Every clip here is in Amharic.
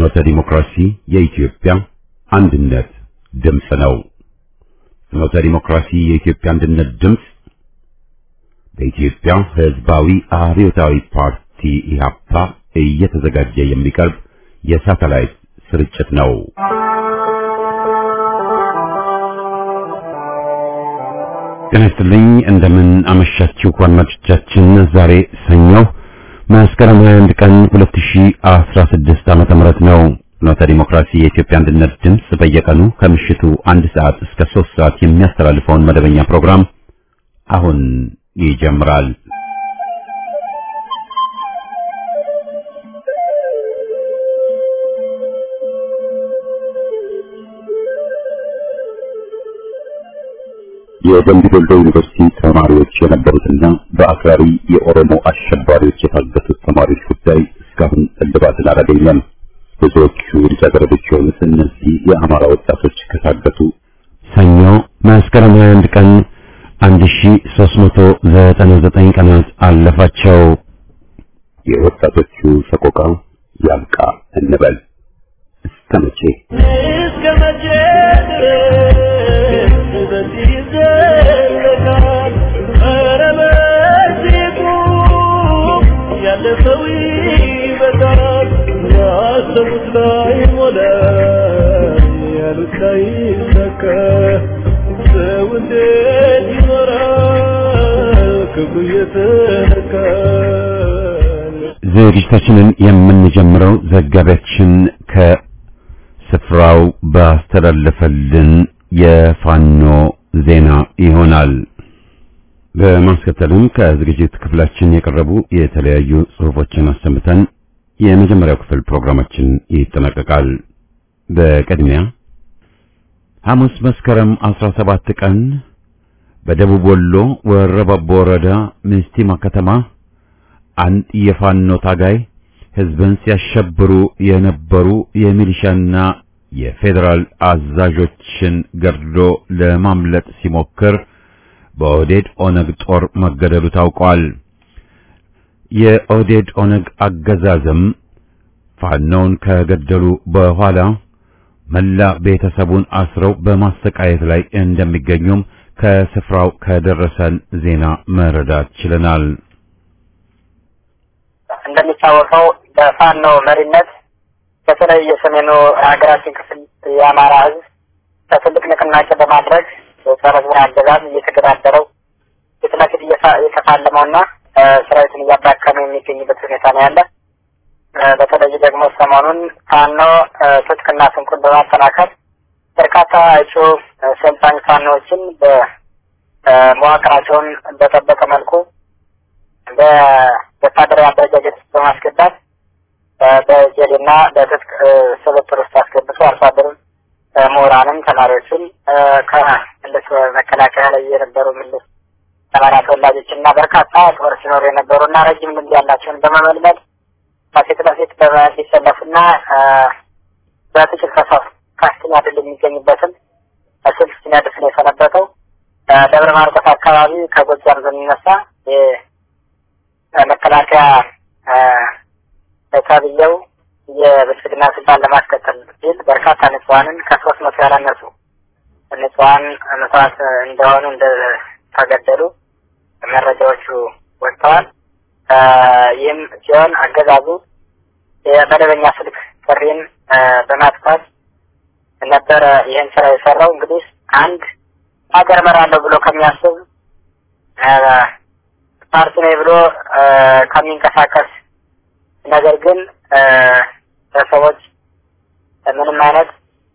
ፍኖተ ዲሞክራሲ የኢትዮጵያ አንድነት ድምፅ ነው። ፍኖተ ዲሞክራሲ የኢትዮጵያ አንድነት ድምፅ በኢትዮጵያ ሕዝባዊ አብዮታዊ ፓርቲ ኢህአፓ እየተዘጋጀ የሚቀርብ የሳተላይት ስርጭት ነው። ጤና ይስጥልኝ። እንደምን አመሻችሁ አድማጮቻችን። ዛሬ ሰኞ መስከረም 21 ቀን 2016 ዓመተ ምህረት ነው። ፍኖተ ዲሞክራሲ የኢትዮጵያ አንድነት ድምፅ በየቀኑ ከምሽቱ አንድ ሰዓት እስከ 3 ሰዓት የሚያስተላልፈውን መደበኛ ፕሮግራም አሁን ይጀምራል። የደምቢ ዶሎ ዩኒቨርሲቲ ተማሪዎች የነበሩትና በአክራሪ የኦሮሞ አሸባሪዎች የታገቱት ተማሪዎች ጉዳይ እስካሁን እልባትን አላገኘም። ብዙዎቹ ልጃገረዶች የሆኑት እነዚህ የአማራ ወጣቶች ከታገቱ ሰኞ መስከረም 21 ቀን 1399 ቀናት አለፋቸው። የወጣቶቹ ሰቆቃ ያብቃ እንበል። እስከ መቼ እስከ መቼ ድረስ በዚህ ይዘለቃል? ኧረ በዚህ ቁም፣ ያለፈው ይበቃል። ያሰቡት ላይ ሞላ፣ ያሉት ላይ ይሳካ። ሰው እንዴት ይኖራል ክብሩ እየተነካ? ዝግጅታችንን የምንጀምረው ዘጋቢያችን ከስፍራው ባስተላለፈልን የፋኖ ዜና ይሆናል። በማስከተልም ከዝግጅት ክፍላችን የቀረቡ የተለያዩ ጽሑፎችን አሰምተን የመጀመሪያው ክፍል ፕሮግራማችን ይጠናቀቃል። በቅድሚያ ሐሙስ መስከረም 17 ቀን በደቡብ ወሎ ወረባቦ ወረዳ ምስቲማ ከተማ አንድ የፋኖ ታጋይ ሕዝብን ሲያሸብሩ የነበሩ የሚሊሻና የፌዴራል አዛዦችን ገድሎ ለማምለጥ ሲሞክር በኦህዴድ ኦነግ ጦር መገደሉ ታውቋል። የኦህዴድ ኦነግ አገዛዝም ፋኖውን ከገደሉ በኋላ መላ ቤተሰቡን አስረው በማሰቃየት ላይ እንደሚገኙም ከስፍራው ከደረሰን ዜና መረዳት ችለናል። እንደሚታወቀው በፋኖ መሪነት በተለይ የሰሜኑ ሀገራችን ክፍል የአማራ ሕዝብ በትልቅ ንቅናቄ በማድረግ የጸረ ሕዝብን አገዛዝ እየተገዳደረው ፊት ለፊት እየተፋለመውና ሰራዊቱን እያዳከመ የሚገኝበት ሁኔታ ነው ያለ። በተለይ ደግሞ ሰሞኑን ፋኖ ትጥቅና ስንቁን በማጠናከር በርካታ እጩ ሰልጣኝ ፋኖዎችን በመዋቅራቸውን በጠበቀ መልኩ በወታደራዊ አደረጃጀት ውስጥ በማስገባት በጀሌና በትጥቅ ስብጥር ውስጥ አስገብቶ አርሶ አደሩን፣ ምሁራንም፣ ተማሪዎችን ከመለስ መከላከያ ላይ የነበሩ ምልስ ተማሪ ተወላጆች እና በርካታ ጦር ሲኖሩ የነበሩ እና ረጅም ልምድ ያላቸውን በመመልመል በፊት ለፊት እንዲሰለፉና በጥቂት ከሰው ከፍተኛ ድል የሚገኝበትን ስልት ሲነድፍ ነው የሰነበተው። ደብረ ማርቆስ አካባቢ ከጎጃም በሚነሳ መከላከያ ተብዬው የብልጽግና ስልጣን ለማስቀጠል ሲል በርካታ ንጹሐንን ከሶስት መቶ ያላነሱ ንጹሐን መስዋዕት እንደሆኑ እንደተገደሉ መረጃዎቹ ወጥተዋል። ይህም ሲሆን አገዛዙ የመደበኛ ስልክ ጥሪን በማጥፋት ነበረ ይህን ስራ የሰራው። እንግዲህ አንድ ሀገር እመራለሁ ብሎ ከሚያስብ ፓርቲ ነኝ ብሎ ከሚንቀሳቀስ ነገር ግን በሰዎች ምንም አይነት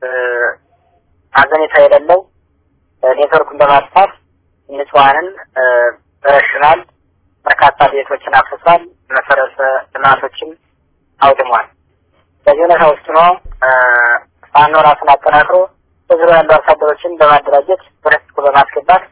አዘኔታ የሌለው ኔትወርኩን በማጥፋት ንጹሐንን ረሽናል። በርካታ ቤቶችን አፍርሷል። መሰረተ ልማቶችን አውድሟል። በዚህ ሁኔታ ውስጥ ነው ፋኖ ራሱን አጠናክሮ በዙሪያ ያሉ አርሶ አደሮችን በማደራጀት ወደ ትጥቁ በማስገባት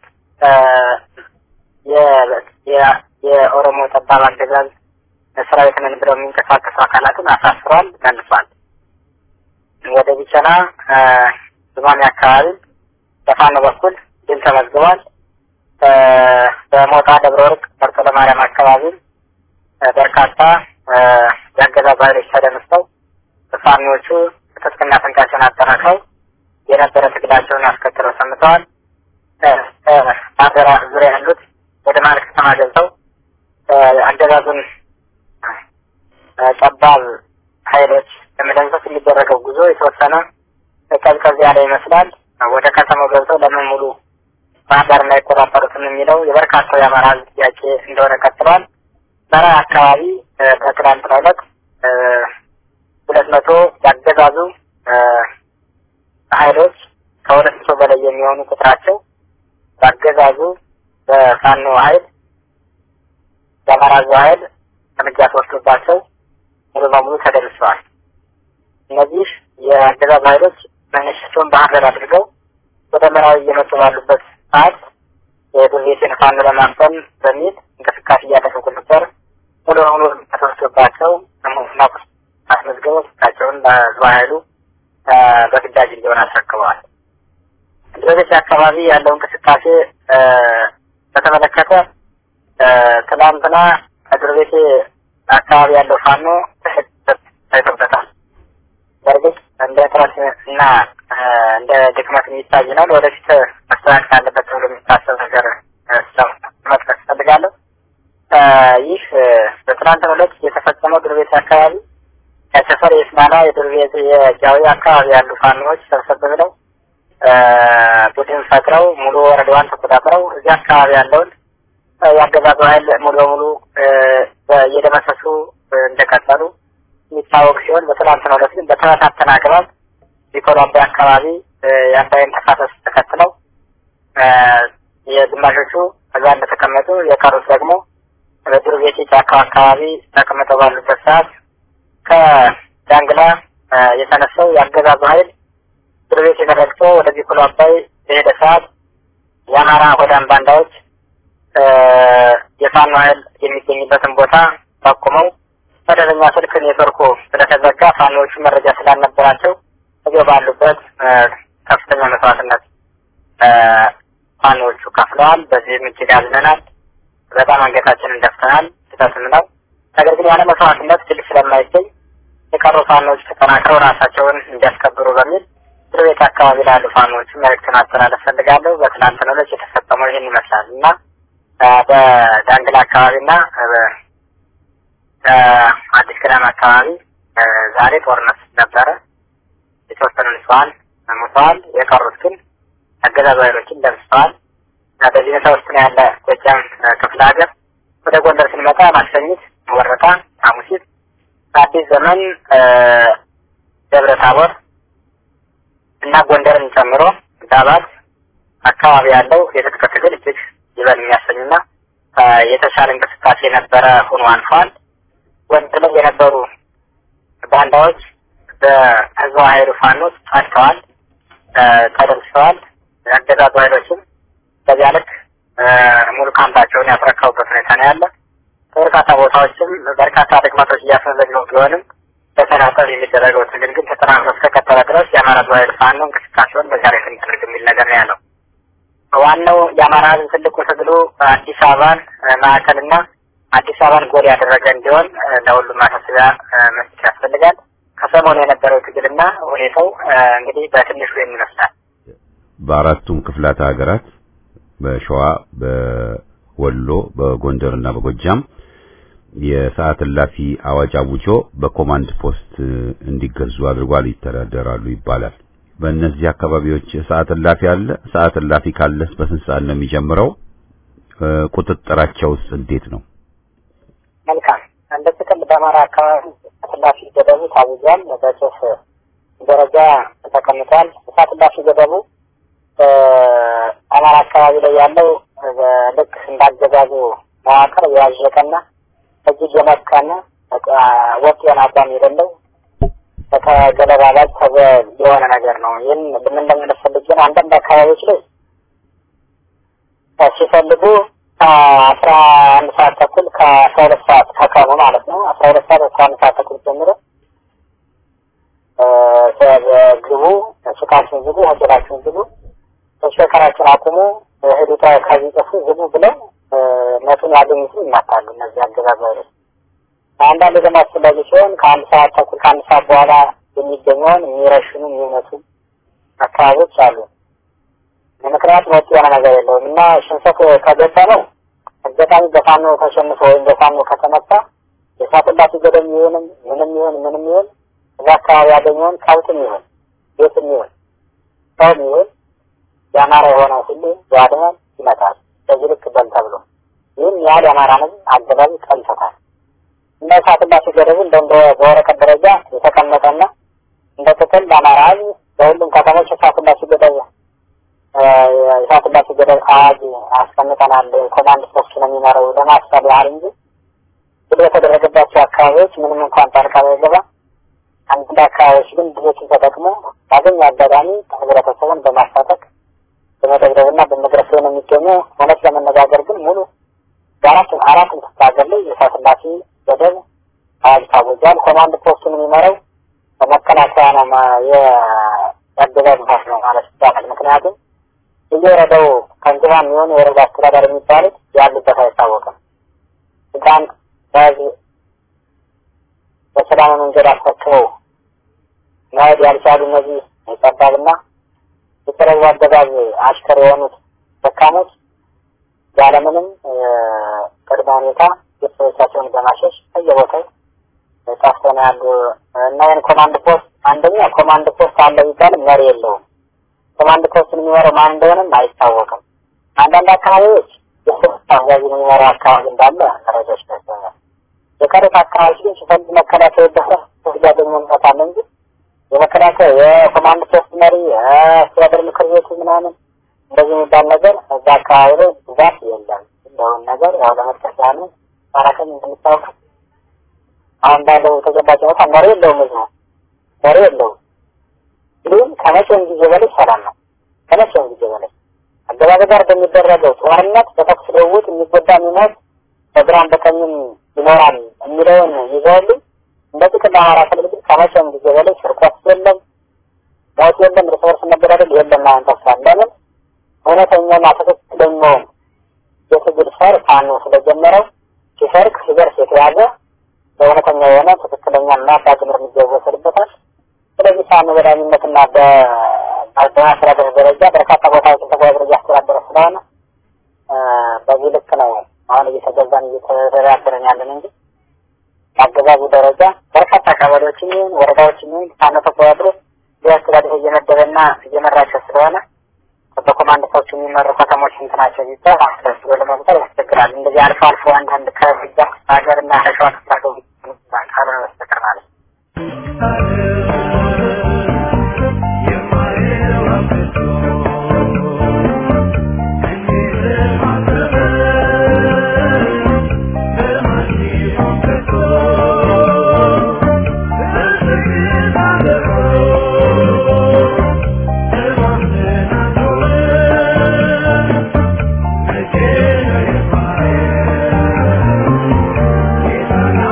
የኦሮሞ ጠባብ አገዛዝ ሰራዊት ነን ብለው የሚንቀሳቀሱ አካላትን አሳስሯል፣ መልሷል። ወደ ቢቸና ዙማሜ አካባቢ በፋኖ በኩል ድል ተመዝግቧል። በሞጣ ደብረ ወርቅ መርጦ ለማርያም አካባቢ በርካታ የአገዛዝ ኃይሎች ተደምስተው ፋኖቹ ትጥቅና ስንቃቸውን አጠናክረው የነበረ ትግላቸውን አስከትለው ሰምተዋል። በሀገራ ዙሪያ ያሉት ወደ መሀል ከተማ ገብተው አገዛዙን ጠባብ ኃይሎች ለመደምሰስ የሚደረገው ጉዞ የተወሰነ ቀዝቀዝ ያለ ይመስላል። ወደ ከተማው ገብተው ለምን ሙሉ ባህር ዳር እንዳይቆጣጠሩትም የሚለው የበርካታው የአማራ ሕዝብ ጥያቄ እንደሆነ ቀጥሏል። በራ አካባቢ በትናንትናው ዕለት ሁለት መቶ ያገዛዙ ኃይሎች ከሁለት መቶ በላይ የሚሆኑ ቁጥራቸው በአገዛዙ በፋኖ ኃይል የአማራ ሕዝብ ኃይል እርምጃ ተወስዶባቸው ሙሉ በሙሉ ተደምስሰዋል። እነዚህ የአገዛዙ ኃይሎች መነሻቸውን ባህር ዳር አድርገው ወደ መራዊ እየመጡ ባሉበት ሰዓት የዱርቤቴን ፋኖ ለማፈን በሚል እንቅስቃሴ እያደረጉ ነበር። ሙሉ በሙሉ ተወስዶባቸው ሙስና አስመዝግበው ስታቸውን በህዝብ ኃይሉ በግዳጅ እንዲሆን አስረክበዋል። ዱርቤቴ አካባቢ ያለው እንቅስቃሴ በተመለከተ ትናንትና ከዱርቤቴ አካባቢ ያለው ፋኖ ታይቶበታል። በእርግጥ እንደ ጥረት እና እንደ ድክመት የሚታይ ነው። ወደፊት መስተካከል አለበት ተብሎ የሚታሰብ ነገር መጥቀስ እፈልጋለሁ። ይህ በትናንትናው ዕለት የተፈጸመው ዱር ቤት አካባቢ ከሰፈር የስማና የዱር ቤት የጃዊ አካባቢ ያሉ ፋኖዎች ሰብሰብ ብለው ቡድን ፈጥረው ሙሉ ወረዳዋን ተቆጣጥረው እዚህ አካባቢ ያለውን የአገዛዙ ኃይል ሙሉ በሙሉ እየደመሰሱ እንደቀጠሉ የሚታወቅ ሲሆን በትናንትናው ዕለት ግን በተበታተነ አግባብ ቢኮሎ አባይ አካባቢ የአባይን ተፋሰስ ተከትለው የግማሾቹ እዛ እንደተቀመጡ የቀሩት ደግሞ በዱር ቤቴ ጫካው አካባቢ ተቀምጠው ባሉበት ሰዓት ከዳንግላ የተነሳው የአገዛዙ ኃይል ዱር ቤቴ ተረግጦ ወደ ቢኮሎ አባይ የሄደ ሰዓት የአማራ ሆዳም ባንዳዎች የፋኖ ኃይል የሚገኝበትን ቦታ ጠቁመው መደበኛ ስልክ ኔትወርኩ ስለተዘጋ ፋኖዎቹ መረጃ ስላልነበራቸው እዚያው ባሉበት ከፍተኛ መስዋዕትነት ፋኖዎቹ ከፍለዋል። በዚህም እጅግ አዝነናል። በጣም አንገታችንን ደፍተናል። ስህተትም ነው። ነገር ግን ያለ መስዋዕትነት ድል ስለማይገኝ የቀሩ ፋኖዎች ተጠናክረው ራሳቸውን እንዲያስከብሩ በሚል እስር ቤት አካባቢ ላሉ ፋኖዎቹ መልዕክት ማስተላለፍ ፈልጋለሁ። በትናንትናው ዕለት የተፈጸመው ይህን ይመስላል እና በዳንግላ አካባቢና አዲስ ቅዳም አካባቢ ዛሬ ጦርነት ነበረ። የተወሰኑ ንጹሐን ሞተዋል። የቀሩት ግን አገዛዙ ኃይሎችን ደምስሰዋል። በዚህ ሁኔታ ውስጥ ነው ያለ ጎጃም ክፍለ ሀገር። ወደ ጎንደር ስንመጣ ማክሰኝት፣ ወረታ፣ ሐሙሲት፣ አዲስ ዘመን፣ ደብረ ታቦር እና ጎንደርን ጨምሮ ዳባት አካባቢ ያለው የትጥቅ ትግል እጅግ ይበል የሚያሰኝና የተሻለ እንቅስቃሴ የነበረ ሆኖ አልፏል። ጎንደር ላይ የነበሩ ባንዳዎች በህዝብ ኃይሉ ፋኖች ጸድተዋል፣ ተደምስሰዋል። የአገዛዙ ኃይሎችም በዚያ ልክ ሙሉ ካምፓቸውን ያስረከቡበት ሁኔታ ነው ያለ። በርካታ ቦታዎችም በርካታ ድክመቶች እያስመዘገቡ ቢሆንም በተናጠል የሚደረገው ትግል ግን ተጠናክሮ እስከቀጠለ ድረስ የአማራ ህዝብ ኃይል ፋኖ እንቅስቃሴውን በዚያ ላይ ስንደርግ የሚል ነገር ነው ያለው። ዋናው የአማራ ህዝብ ትልቁ ትግሉ አዲስ አበባን ማዕከልና አዲስ አበባን ጎል ያደረገ እንዲሆን ለሁሉም ማሳሰቢያ መስጠት ያስፈልጋል። ከሰሞኑ የነበረው ትግልና ሁኔታው እንግዲህ በትንሹ ይመስላል። በአራቱም ክፍላተ ሀገራት በሸዋ፣ በወሎ፣ በጎንደርና በጎጃም የሰዓት እላፊ አዋጅ አውጆ በኮማንድ ፖስት እንዲገዙ አድርጓል፣ ይተዳደራሉ ይባላል። በእነዚህ አካባቢዎች ሰዓት እላፊ አለ። ሰዓት እላፊ ካለስ በስንት ሰዓት ነው የሚጀምረው? ቁጥጥራቸውስ እንዴት ነው? መልካም እንደ ጥቅል በአማራ አካባቢ እላፊ ገደቡ ታውጇል። በጽሁፍ ደረጃ ተቀምጧል። እሳት እላፊ ገደቡ አማራ አካባቢ ላይ ያለው ልክ እንዳገዛዙ መዋቅር የዋዠቀና እጅግ የመካና ወጥ የሆነ አቋም የሌለው ከተገለባባጭ ተገ የሆነ ነገር ነው። ይህን ምን እንደምንፈልግ ግን አንዳንድ አካባቢዎች ላይ ሲፈልጉ ከአስራ አንድ ሰዓት ተኩል ከአስራ ሁለት ሰዓት ከቀኑ ማለት ነው አስራ ሁለት ሰዓት እስከ አንድ ሰዓት ተኩል ጀምሮ ግቡ፣ ሱቃችሁን ዝጉ፣ ሆቴላችሁን ዝጉ፣ ተሽከርካሪያችሁን አቁሙ፣ ሂዱ ከዚህ ጥፉ፣ ዝጉ ብለው ነቱን ያገኙት ይማታሉ። እነዚህ አገዛዝ ኃይሎች አንዳንድ ደግሞ አስፈላጊ ሲሆን ከአንድ ሰዓት ተኩል ከአንድ ሰዓት በኋላ የሚገኘውን የሚረሽኑ የሚመቱ አካባቢዎች አሉ። ምክንያቱም ወጥ የሆነ ነገር የለውም እና ሽንፈት ከገጠመው አጋጣሚ በፋኖ ተሸንፎ ወይም በፋኖ ከተመታ የእሳት እላፊ ገደል ይሁንም ምንም ይሁን ምንም ይሁን እዛ አካባቢ ያገኘውን ከብትም ይሁን ቤትም ይሁን ሰውም ይሁን የአማራ የሆነው ሁሉ ያድናል፣ ይመታል። በዚህ ልክ በል ተብሎ ይህም ያህል የአማራ ሕዝብ አገባቢ ቀልቶታል። እንደ እሳት እላፊ ገደቡ እንደ እንደ በወረቀት ደረጃ የተቀመጠና እንደ ጥቅል በአማራ ሕዝብ በሁሉም ከተሞች እሳት እላፊ ገደብ የእሳት እላፊ ገደብ አዋጅ አስቀምጠናል። ኮማንድ ፖስት ነው የሚመራው ለማስፈል ያህል እንጂ ብሎ የተደረገባቸው አካባቢዎች ምንም እንኳን ጣልቃ ባይገባ አንዳንድ አካባቢዎች ግን ብዙዎችን ተጠቅሞ ባገኘ አጋጣሚ ህብረተሰቡን በማሳተቅ በመደብደብና በመድረስ ላይ ነው የሚገኙ። እውነት ለመነጋገር ግን ሙሉ በአራት አራት ሀገር ላይ የእሳት እላፊ ገደብ አዋጅ ታወጇል። ኮማንድ ፖስቱን የሚመራው በመከላከያ ነው የአገዛዝ ባስ ነው ማለት ይቻላል። ምክንያቱም እየወረደው ከንቲባ የሚሆኑ የወረዳ አስተዳደር የሚባሉት ያሉበት አይታወቅም። ስልጣን በዚህ በሰላም መንገድ አስፈክበው መሄድ ያልቻሉ እነዚህ የጠባብና የተለዩ አገዛዝ አሽከር የሆኑት ደካሞች ያለምንም ቅድመ ሁኔታ ቤተሰቦቻቸውን በማሸሽ በየቦታው ጠፍተው ነው ያሉ እና ይህን ኮማንድ ፖስት አንደኛ ኮማንድ ፖስት አለ ቢባልም መሪ የለውም። ኮማንድ ፖስትን የሚመራው ማን እንደሆነም አይታወቅም። አንዳንድ አካባቢዎች የፖስት አዛዥ የሚመራው አካባቢ እንዳለ መረጃዎች ደርሰኛል። የቀሩት አካባቢዎች ግን ሲፈልግ መከላከያ ይደረ ያገኙበታል እንጂ የመከላከያ የኮማንድ ፖስት መሪ የአስተዳደር ምክር ቤቱ ምናምን እንደዚህ የሚባል ነገር እዛ አካባቢ ላይ ብዛት የለም። እንደውን ነገር ያው ለመጥቀስ ያህል ማራከም እንደሚታወቀው አሁን ባለው ተጨባጭ ሁኔታ መሪ የለውም። ህዝቡ መሪ የለውም። ግን ከመቼውም ጊዜ በላይ ሰላም ነው። ከመቼውም ጊዜ በላይ አገባብ ጋር በሚደረገው ጦርነት በተኩስ ልውውጥ የሚጎዳ የሚሞት በግራም በቀኝም ይኖራል የሚለውን ይዘውሉ እንደ ጥቅል አማራ ክልል ግን ከመቼውም ጊዜ በላይ ስርቆት የለም፣ ሞት የለም፣ እርስ በርስ መገዳደል የለም። አሁን ተስፋል ለምን እውነተኛና ትክክለኛውን የትግል ፈር ፋኖ ስለጀመረው ሲሰርክ ሲደርስ የተያዘ በእውነተኛ የሆነ ትክክለኛ እና ዳግም እርምጃ ይወሰድበታል። ስለዚህ ፋኖ በዳኝነትና በማስተዳደር ደረጃ በርካታ ቦታዎችን ተጓዝሮ እያስተዳደረ ስለሆነ በዚህ ልክ ነው አሁን እየተገዛን እየተደራደረን ያለን እንጂ በአገዛዙ ደረጃ በርካታ ቀበሌዎችን ይሁን ወረዳዎችን ይሁን ፋኖ ተቆጣጥሮ ሊያስተዳድር እየመደበና እየመራቸው ስለሆነ በኮማንድ ፖስቱ የሚመሩ ከተሞች ስንት ናቸው ቢባል አስረስ ብሎ ለመቁጠር ያስቸግራል። እንደዚህ አልፎ አልፎ አንዳንድ ከፍጃ ሀገር እና ከሸዋ ክፍላቸው ካልሆነ በስተቀር ማለት ነው። Thank you.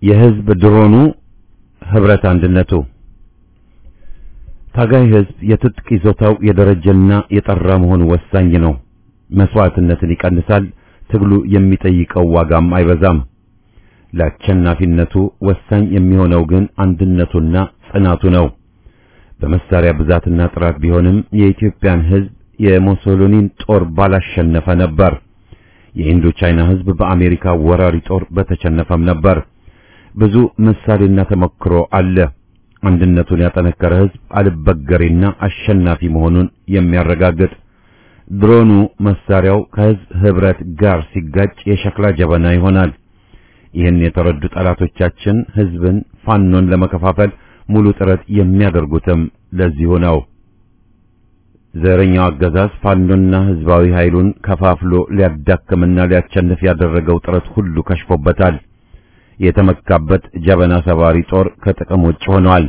የህዝብ ድሮኑ ህብረት አንድነቱ ታጋይ ህዝብ የትጥቅ ይዞታው የደረጀና የጠራ መሆኑ ወሳኝ ነው። መስዋዕትነትን ይቀንሳል። ትግሉ የሚጠይቀው ዋጋም አይበዛም። ለአሸናፊነቱ ወሳኝ የሚሆነው ግን አንድነቱና ጽናቱ ነው። በመሳሪያ ብዛትና ጥራት ቢሆንም የኢትዮጵያን ህዝብ የሙሶሊኒን ጦር ባላሸነፈ ነበር። የኢንዶ ቻይና ህዝብ በአሜሪካ ወራሪ ጦር በተሸነፈም ነበር። ብዙ ምሳሌና ተሞክሮ አለ። አንድነቱን ያጠነከረ ህዝብ አልበገሬና አሸናፊ መሆኑን የሚያረጋግጥ ድሮኑ መሳሪያው ከህዝብ ህብረት ጋር ሲጋጭ የሸክላ ጀበና ይሆናል። ይህን የተረዱ ጠላቶቻችን ህዝብን ፋኖን ለመከፋፈል ሙሉ ጥረት የሚያደርጉትም ለዚሁ ነው። ዘረኛው አገዛዝ ፋኖና ህዝባዊ ኃይሉን ከፋፍሎ ሊያዳክምና ሊያቸንፍ ያደረገው ጥረት ሁሉ ከሽፎበታል። የተመካበት ጀበና ሰባሪ ጦር ከጥቅም ውጭ ሆኗል።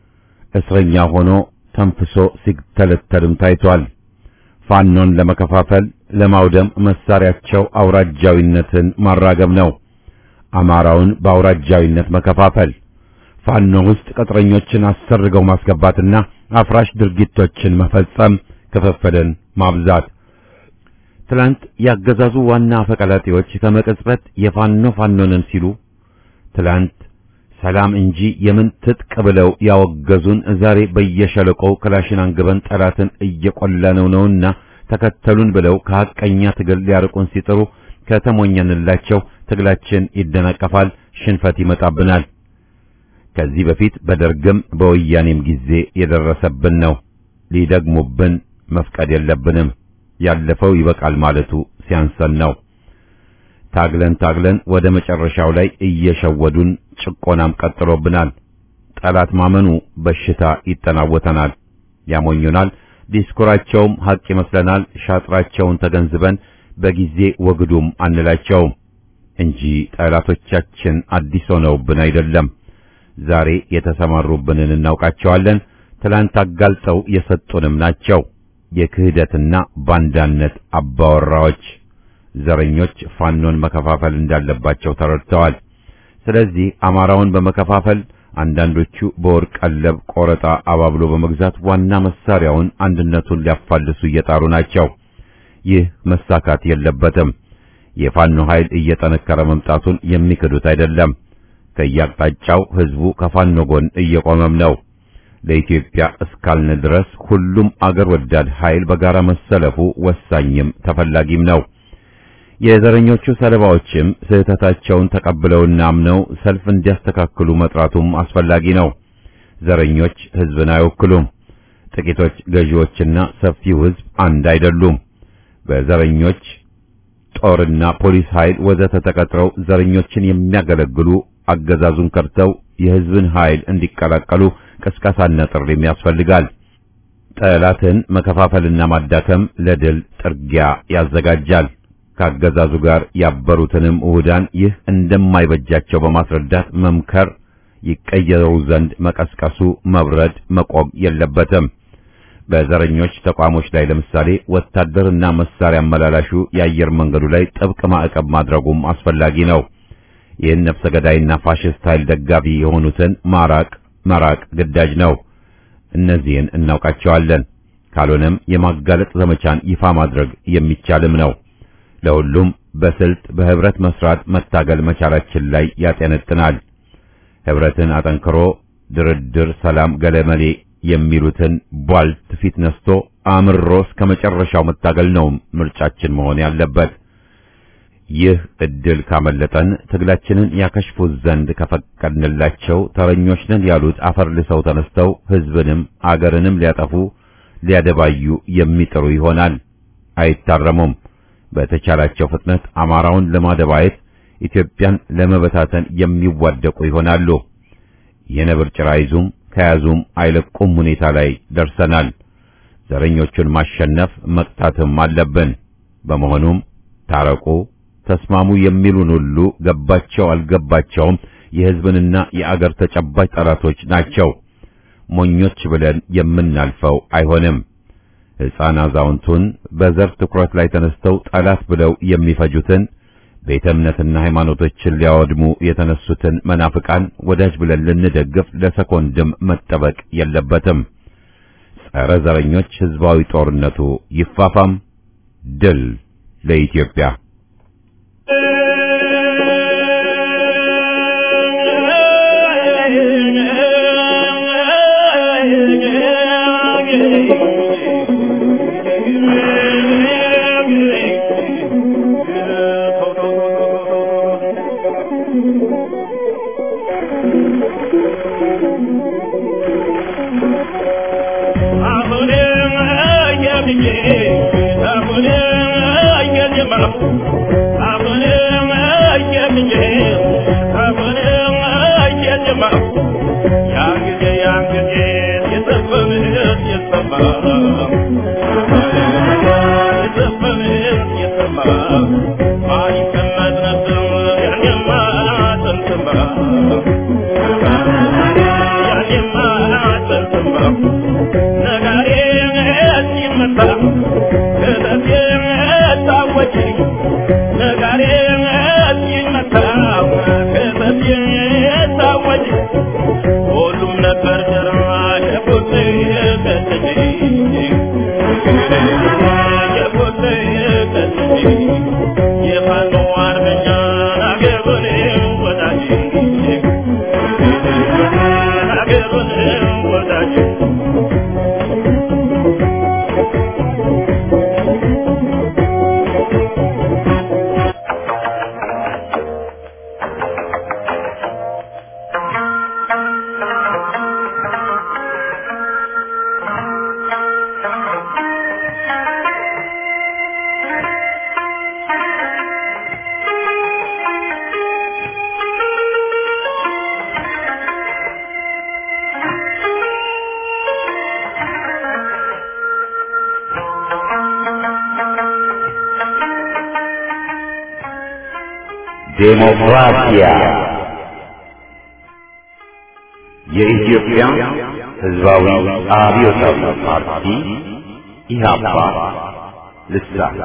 እስረኛ ሆኖ ተንፍሶ ሲተለተልም ታይቷል። ፋኖን ለመከፋፈል ለማውደም መሳሪያቸው አውራጃዊነትን ማራገብ ነው። አማራውን በአውራጃዊነት መከፋፈል፣ ፋኖ ውስጥ ቅጥረኞችን አሰርገው ማስገባትና አፍራሽ ድርጊቶችን መፈጸም፣ ክፍፍልን ማብዛት። ትላንት ያገዛዙ ዋና አፈቀላጤዎች ከመቅጽበት የፋኖ ፋኖንን ሲሉ ትላንት ሰላም እንጂ የምን ትጥቅ ብለው ያወገዙን ዛሬ በየሸለቆው ክላሽን አንግበን ጠላትን እየቆላነው ነውና ተከተሉን ብለው ከሐቀኛ ትግል ሊያርቁን ሲጥሩ ከተሞኘንላቸው ትግላችን ይደናቀፋል፣ ሽንፈት ይመጣብናል። ከዚህ በፊት በደርግም በወያኔም ጊዜ የደረሰብን ነው። ሊደግሙብን መፍቀድ የለብንም። ያለፈው ይበቃል ማለቱ ሲያንሰን ነው። ታግለን ታግለን ወደ መጨረሻው ላይ እየሸወዱን ጭቆናም ቀጥሎብናል። ጠላት ማመኑ በሽታ ይጠናወተናል፣ ያሞኙናል። ዲስኩራቸውም ሐቅ ይመስለናል። ሻጥራቸውን ተገንዝበን በጊዜ ወግዱም አንላቸውም እንጂ ጠላቶቻችን አዲስ ሆነውብን አይደለም። ዛሬ የተሰማሩብንን እናውቃቸዋለን። ትላንት አጋልጠው የሰጡንም ናቸው። የክህደትና ባንዳነት አባወራዎች ዘረኞች ፋኖን መከፋፈል እንዳለባቸው ተረድተዋል። ስለዚህ አማራውን በመከፋፈል አንዳንዶቹ በወርቅ ቀለብ ቆረጣ አባብሎ በመግዛት ዋና መሳሪያውን አንድነቱን ሊያፋልሱ እየጣሩ ናቸው። ይህ መሳካት የለበትም። የፋኖ ኃይል እየጠነከረ መምጣቱን የሚክዱት አይደለም። ከያቅጣጫው ህዝቡ ከፋኖ ጎን እየቆመም ነው። ለኢትዮጵያ እስካልን ድረስ ሁሉም አገር ወዳድ ኃይል በጋራ መሰለፉ ወሳኝም ተፈላጊም ነው። የዘረኞቹ ሰለባዎችም ስህተታቸውን ተቀብለውና አምነው ሰልፍ እንዲያስተካክሉ መጥራቱም አስፈላጊ ነው። ዘረኞች ህዝብን አይወክሉም። ጥቂቶች ገዢዎችና ሰፊው ህዝብ አንድ አይደሉም። በዘረኞች ጦርና ፖሊስ ኃይል ወዘተ ተቀጥረው ዘረኞችን የሚያገለግሉ አገዛዙን ከርተው የህዝብን ኃይል እንዲቀላቀሉ ቅስቀሳና ጥሪም ያስፈልጋል። ጠላትን መከፋፈልና ማዳከም ለድል ጥርጊያ ያዘጋጃል። ከአገዛዙ ጋር ያበሩትንም ውህዳን ይህ እንደማይበጃቸው በማስረዳት መምከር፣ ይቀየሩ ዘንድ መቀስቀሱ መብረድ መቆም የለበትም። በዘረኞች ተቋሞች ላይ ለምሳሌ ወታደርና መሳሪያ አመላላሹ የአየር መንገዱ ላይ ጥብቅ ማዕቀብ ማድረጉም አስፈላጊ ነው። ይህን ነፍሰ ገዳይና ፋሽስት ኃይል ደጋፊ የሆኑትን ማራቅ መራቅ ግዳጅ ነው። እነዚህን እናውቃቸዋለን። ካልሆነም የማጋለጥ ዘመቻን ይፋ ማድረግ የሚቻልም ነው። ለሁሉም በስልት በህብረት መስራት መታገል መቻላችን ላይ ያጠነጥናል። ህብረትን አጠንክሮ ድርድር፣ ሰላም፣ ገለመሌ የሚሉትን ቧልት ፊት ነስቶ አምሮ እስከ መጨረሻው መታገል ነው ምርጫችን መሆን ያለበት። ይህ እድል ካመለጠን ትግላችንን ያከሽፉት ዘንድ ከፈቀድንላቸው ተረኞች ነን ያሉት አፈር ልሰው ተነስተው ህዝብንም አገርንም ሊያጠፉ ሊያደባዩ የሚጥሩ ይሆናል። አይታረሙም። በተቻላቸው ፍጥነት አማራውን ለማደባየት ኢትዮጵያን ለመበታተን የሚዋደቁ ይሆናሉ። የነብር ጭራ ይዙም ከያዙም አይለቁም ሁኔታ ላይ ደርሰናል። ዘረኞቹን ማሸነፍ መቅጣትም አለብን። በመሆኑም ታረቁ፣ ተስማሙ የሚሉን ሁሉ ገባቸው አልገባቸውም የህዝብንና የአገር ተጨባጭ ጠላቶች ናቸው። ሞኞች ብለን የምናልፈው አይሆንም። ሕፃን አዛውንቱን በዘር ትኩረት ላይ ተነስተው ጠላት ብለው የሚፈጁትን ቤተ እምነትና ሃይማኖቶችን ሊያወድሙ የተነሱትን መናፍቃን ወዳጅ ብለን ልንደግፍ ለሰኮንድም መጠበቅ የለበትም። ጸረ ዘረኞች ህዝባዊ ጦርነቱ ይፋፋም። ድል ለኢትዮጵያ። ዴሞክራሲያ የኢትዮጵያ ሕዝባዊ አብዮታዊ ፓርቲ ኢህአፓ ልሳን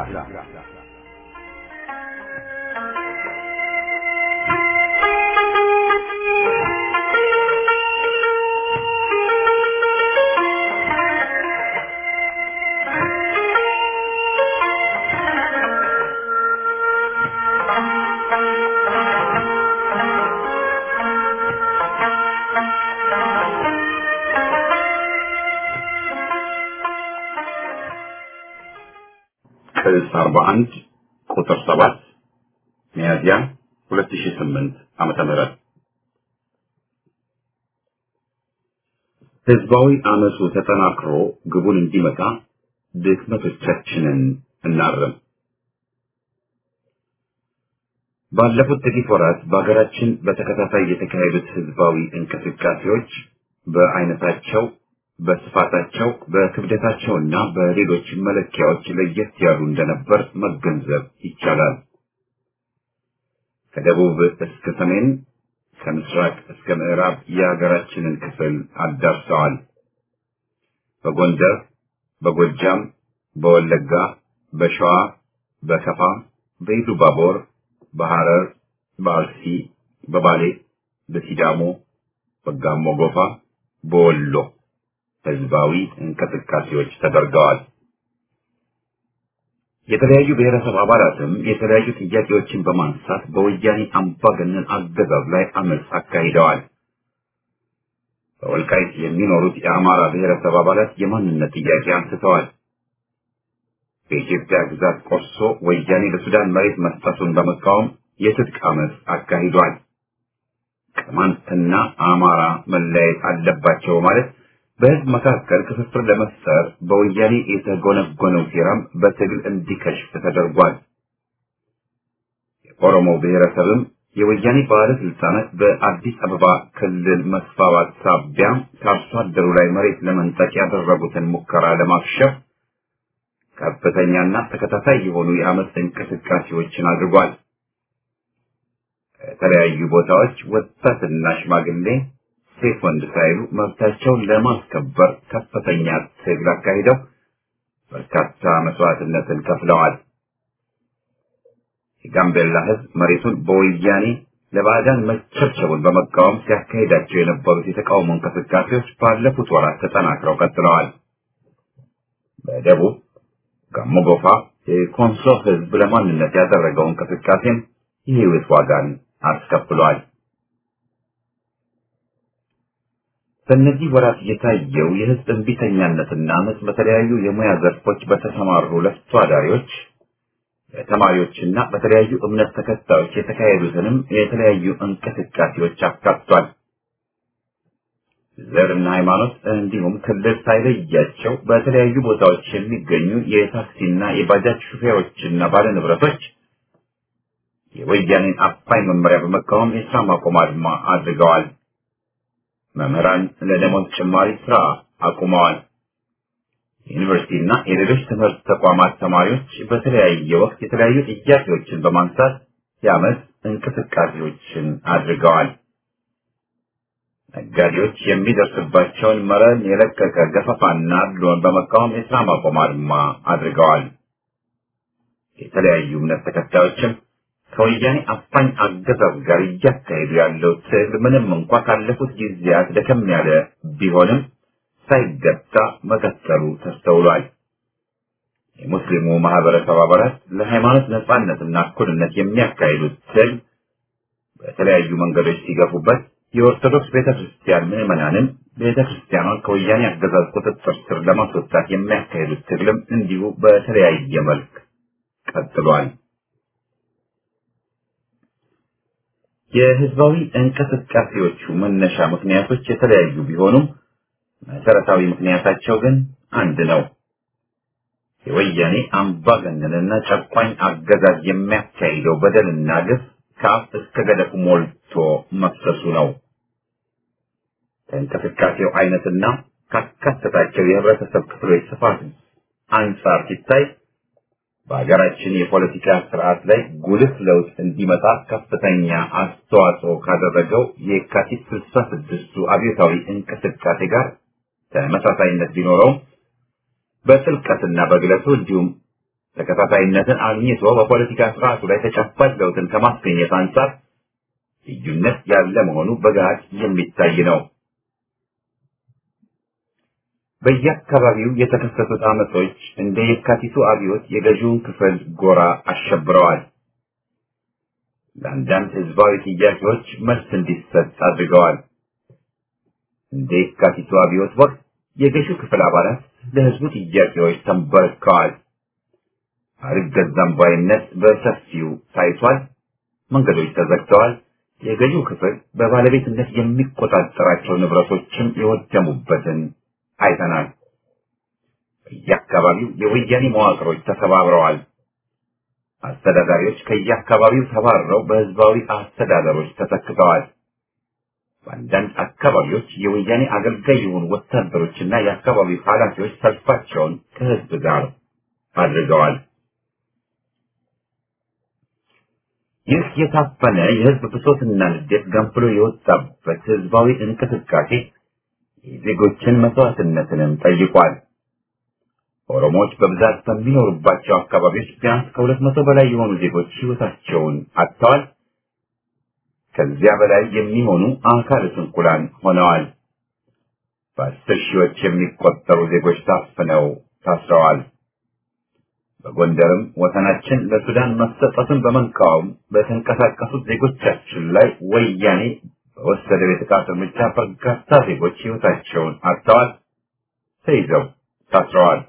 ቅጽ 41 ቁጥር 7 ሚያዝያ 2008 ዓመተ ምህረት ህዝባዊ አመፁ ተጠናክሮ ግቡን እንዲመታ ድክመቶቻችንን እናርም። ባለፉት ጥቂት ወራት በሀገራችን በተከታታይ የተካሄዱት ህዝባዊ እንቅስቃሴዎች በአይነታቸው በስፋታቸው በክብደታቸውና በሌሎች መለኪያዎች ለየት ያሉ እንደነበር መገንዘብ ይቻላል። ከደቡብ እስከ ሰሜን፣ ከምስራቅ እስከ ምዕራብ የሀገራችንን ክፍል አዳርሰዋል። በጎንደር፣ በጎጃም፣ በወለጋ፣ በሸዋ፣ በከፋ፣ በኢሉባቦር፣ በሐረር፣ በአርሲ፣ በባሌ፣ በሲዳሞ፣ በጋሞ ጎፋ፣ በወሎ ህዝባዊ እንቅስቃሴዎች ተደርገዋል። የተለያዩ ብሔረሰብ አባላትም የተለያዩ ጥያቄዎችን በማንሳት በወያኔ አምባገነን አገዛዝ ላይ አመፅ አካሂደዋል። በወልቃይት የሚኖሩት የአማራ ብሔረሰብ አባላት የማንነት ጥያቄ አንስተዋል። በኢትዮጵያ ግዛት ቆርሶ ወያኔ ለሱዳን መሬት መስጠቱን በመቃወም የትጥቅ አመፅ አካሂዷል። ቅማንትና አማራ መለያየት አለባቸው ማለት በህዝብ መካከል ክፍፍል ለመፍጠር በወያኔ የተጎነጎነው ሴራም በትግል እንዲከሽፍ ተደርጓል። የኦሮሞ ብሔረሰብም የወያኔ ባለስልጣናት በአዲስ አበባ ክልል መስፋፋት ሳቢያ ከአርሶ አደሩ ላይ መሬት ለመንጠቅ ያደረጉትን ሙከራ ለማክሸፍ ከፍተኛና ተከታታይ የሆኑ የአመፅ እንቅስቃሴዎችን አድርጓል። ከተለያዩ ቦታዎች ወጣትና ሽማግሌ ሴት ወንድ ሳይሉ መብታቸውን ለማስከበር ከፍተኛ ትግል አካሂደው በርካታ መስዋዕትነትን ከፍለዋል። የጋምቤላ ህዝብ መሬቱን በወያኔ ለባዕዳን መቸብቸቡን በመቃወም ሲያካሂዳቸው የነበሩት የተቃውሞ እንቅስቃሴዎች ባለፉት ወራት ተጠናክረው ቀጥለዋል። በደቡብ ጋሞ ጎፋ የኮንሶ ህዝብ ለማንነት ያደረገው እንቅስቃሴም የህይወት ዋጋን አስከፍሏል። በእነዚህ ወራት የታየው የህዝብ እንቢተኛነትና አመፅ በተለያዩ የሙያ ዘርፎች በተሰማሩ ለፍቶ አዳሪዎች በተማሪዎችና በተለያዩ እምነት ተከታዮች የተካሄዱትንም የተለያዩ እንቅስቃሴዎች አካቷል። ዘርና ሃይማኖት እንዲሁም ክልል ሳይለያቸው በተለያዩ ቦታዎች የሚገኙ የታክሲና የባጃጅ ሹፌሮችና ባለንብረቶች የወያኔን አፋኝ መመሪያ በመቃወም የስራ ማቆም አድማ አድርገዋል። መምህራን ለደሞዝ ጭማሪ ስራ አቁመዋል። ዩኒቨርሲቲና የሌሎች ትምህርት ተቋማት ተማሪዎች በተለያየ ወቅት የተለያዩ ጥያቄዎችን በማንሳት የአመት እንቅስቃሴዎችን አድርገዋል። ነጋዴዎች የሚደርስባቸውን መረን የለቀቀ ገፈፋና አድሎን በመቃወም የስራ ማቆም አድማ አድርገዋል። የተለያዩ እምነት ተከታዮችም ከወያኔ አፋኝ አገዛዝ ጋር እያካሄዱ ያለው ትግል ምንም እንኳ ካለፉት ጊዜያት ደከም ያለ ቢሆንም ሳይገታ መቀጠሉ ተስተውሏል። የሙስሊሙ ማህበረሰብ አባላት ለሃይማኖት ነጻነትና እኩልነት የሚያካሂዱት ትግል በተለያዩ መንገዶች ሲገፉበት የኦርቶዶክስ ቤተክርስቲያን ምዕመናንን ቤተክርስቲያኗን ከወያኔ አገዛዝ ቁጥጥር ስር ለማስወጣት የሚያካሂዱት ትግልም እንዲሁ በተለያየ መልክ ቀጥሏል። የህዝባዊ እንቅስቃሴዎቹ መነሻ ምክንያቶች የተለያዩ ቢሆኑም መሰረታዊ ምክንያታቸው ግን አንድ ነው። የወያኔ አምባገነንና ጨቋኝ አገዛዝ የሚያካሂደው በደልና ግፍ ከአፍ እስከ ገደፉ ሞልቶ መፍሰሱ ነው። ከእንቅስቃሴው አይነትና ካካተታቸው የህብረተሰብ ክፍሎች ስፋት አንጻር ሲታይ በሀገራችን የፖለቲካ ስርዓት ላይ ጉልህ ለውጥ እንዲመጣ ከፍተኛ አስተዋጽኦ ካደረገው የካቲት ስልሳ ስድስቱ አብዮታዊ እንቅስቃሴ ጋር ተመሳሳይነት ቢኖረውም በጥልቀትና በግለቱ እንዲሁም ተከታታይነትን አግኝቶ በፖለቲካ ስርዓቱ ላይ ተጨባጭ ለውጥን ከማስገኘት አንጻር ልዩነት ያለ መሆኑ በገሃድ የሚታይ ነው። በየአካባቢው የተከሰቱት አመጾች እንደ የካቲቱ አብዮት የገዢውን ክፍል ጎራ አሸብረዋል። ለአንዳንድ ህዝባዊ ጥያቄዎች መልስ እንዲሰጥ አድርገዋል። እንደ የካቲቱ አብዮት ወቅት የገዢው ክፍል አባላት ለህዝቡ ጥያቄዎች ተንበርክከዋል። አልገዛም ባይነት በሰፊው ታይቷል። መንገዶች ተዘግተዋል። የገዢው ክፍል በባለቤትነት የሚቆጣጠራቸው ንብረቶችም የወደሙበትን አይተናል። በየአካባቢው የወያኔ መዋቅሮች ተሰባብረዋል። አስተዳዳሪዎች ከየአካባቢው ተባረው በህዝባዊ አስተዳደሮች ተተክተዋል። በአንዳንድ አካባቢዎች የወያኔ አገልጋይ የሆኑ ወታደሮችና የአካባቢው ኃላፊዎች ሰልፋቸውን ከህዝብ ጋር አድርገዋል። ይህ የታፈነ የህዝብ ብሶትና ንዴት ገንፍሎ የወጣበት ህዝባዊ እንቅስቃሴ የዜጎችን መስዋዕትነትንም ጠይቋል። ኦሮሞዎች በብዛት በሚኖሩባቸው አካባቢዎች ቢያንስ ከሁለት መቶ በላይ የሆኑ ዜጎች ህይወታቸውን አጥተዋል። ከዚያ በላይ የሚሆኑ አካለ ስንኩላን ሆነዋል። በአስር ሺዎች የሚቆጠሩ ዜጎች ታፍነው ታስረዋል። በጎንደርም ወሰናችን ለሱዳን መሰጠቱን በመቃወም በተንቀሳቀሱት ዜጎቻችን ላይ ወያኔ በወሰደው የጥቃት እርምጃ በርካታ ዜጎች ህይወታቸውን አጥተዋል፣ ተይዘው ታስረዋል።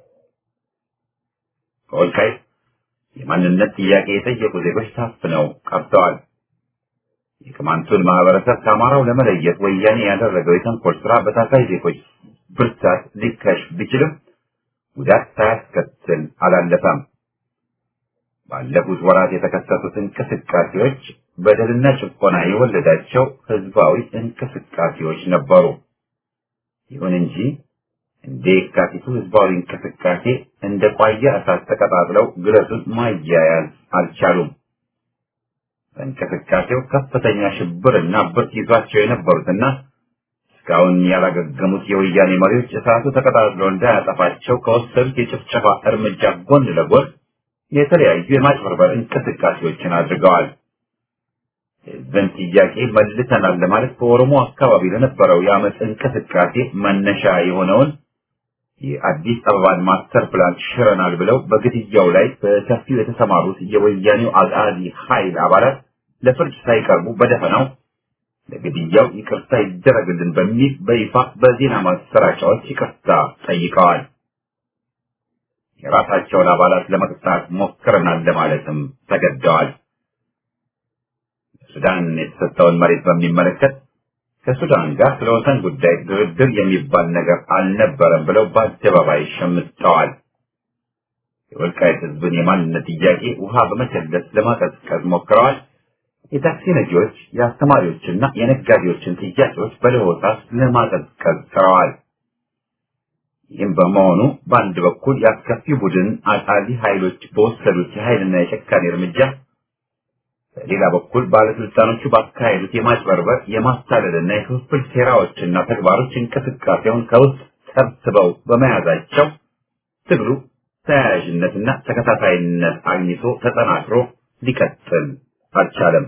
በወልቃይት የማንነት ጥያቄ የጠየቁ ዜጎች ታፍነው ቀርተዋል። የቅማንቱን ማህበረሰብ ከአማራው ለመለየት ወያኔ ያደረገው የተንኮል ስራ በታሳይ ዜጎች ብርታት ሊከሽፍ ቢችልም ጉዳት ሳያስከትል አላለፈም። ባለፉት ወራት የተከሰቱት እንቅስቃሴዎች በደልና ጭቆና የወለዳቸው ህዝባዊ እንቅስቃሴዎች ነበሩ። ይሁን እንጂ እንደ የካቲቱ ህዝባዊ እንቅስቃሴ እንደ ቋያ እሳት ተቀጣጥለው ግለቱን ማያያዝ አልቻሉም። በእንቅስቃሴው ከፍተኛ ሽብርና ብርት ይዟቸው የነበሩትና እስካሁን ያላገገሙት የወያኔ መሪዎች እሳቱ ተቀጣጥሎ እንዳያጠፋቸው ከወሰዱት የጭፍጨፋ እርምጃ ጎን ለጎን የተለያዩ የማጭበርበር እንቅስቃሴዎችን አድርገዋል። የህዝብን ጥያቄ መልሰናል ለማለት በኦሮሞ አካባቢ ለነበረው የአመፅ እንቅስቃሴ መነሻ የሆነውን የአዲስ አበባን ማስተር ፕላን ሽረናል ብለው በግድያው ላይ በሰፊው የተሰማሩት የወያኔው አጋዚ ኃይል አባላት ለፍርድ ሳይቀርቡ በደፈናው ለግድያው ይቅርታ ይደረግልን በሚል በይፋ በዜና ማሰራጫዎች ይቅርታ ጠይቀዋል። የራሳቸውን አባላት ለመቅጣት ሞክረናል ለማለትም ተገደዋል። ሱዳን የተሰጠውን መሬት በሚመለከት ከሱዳን ጋር ስለ ወሰን ጉዳይ ድርድር የሚባል ነገር አልነበረም ብለው በአደባባይ ሸምጠዋል። የወልቃይት ህዝብን የማንነት ጥያቄ ውሃ በመቸለስ ለማቀዝቀዝ ሞክረዋል። የታክሲ ነጂዎች፣ የአስተማሪዎችና የነጋዴዎችን ጥያቄዎች በለሆሳስ ለማቀዝቀዝ ጥረዋል። ይህም በመሆኑ በአንድ በኩል የአስከፊ ቡድን አጣሊ ኃይሎች በወሰዱት የኃይልና የጨካኔ እርምጃ በሌላ በኩል ባለስልጣኖቹ ባካሄዱት የማጭበርበር የማታለልና የክፍፍል ሴራዎችና ተግባሮች እንቅስቃሴውን ከውስጥ ሰብስበው በመያዛቸው ትግሉ ተያያዥነትና ተከታታይነት አግኝቶ ተጠናክሮ ሊቀጥል አልቻለም።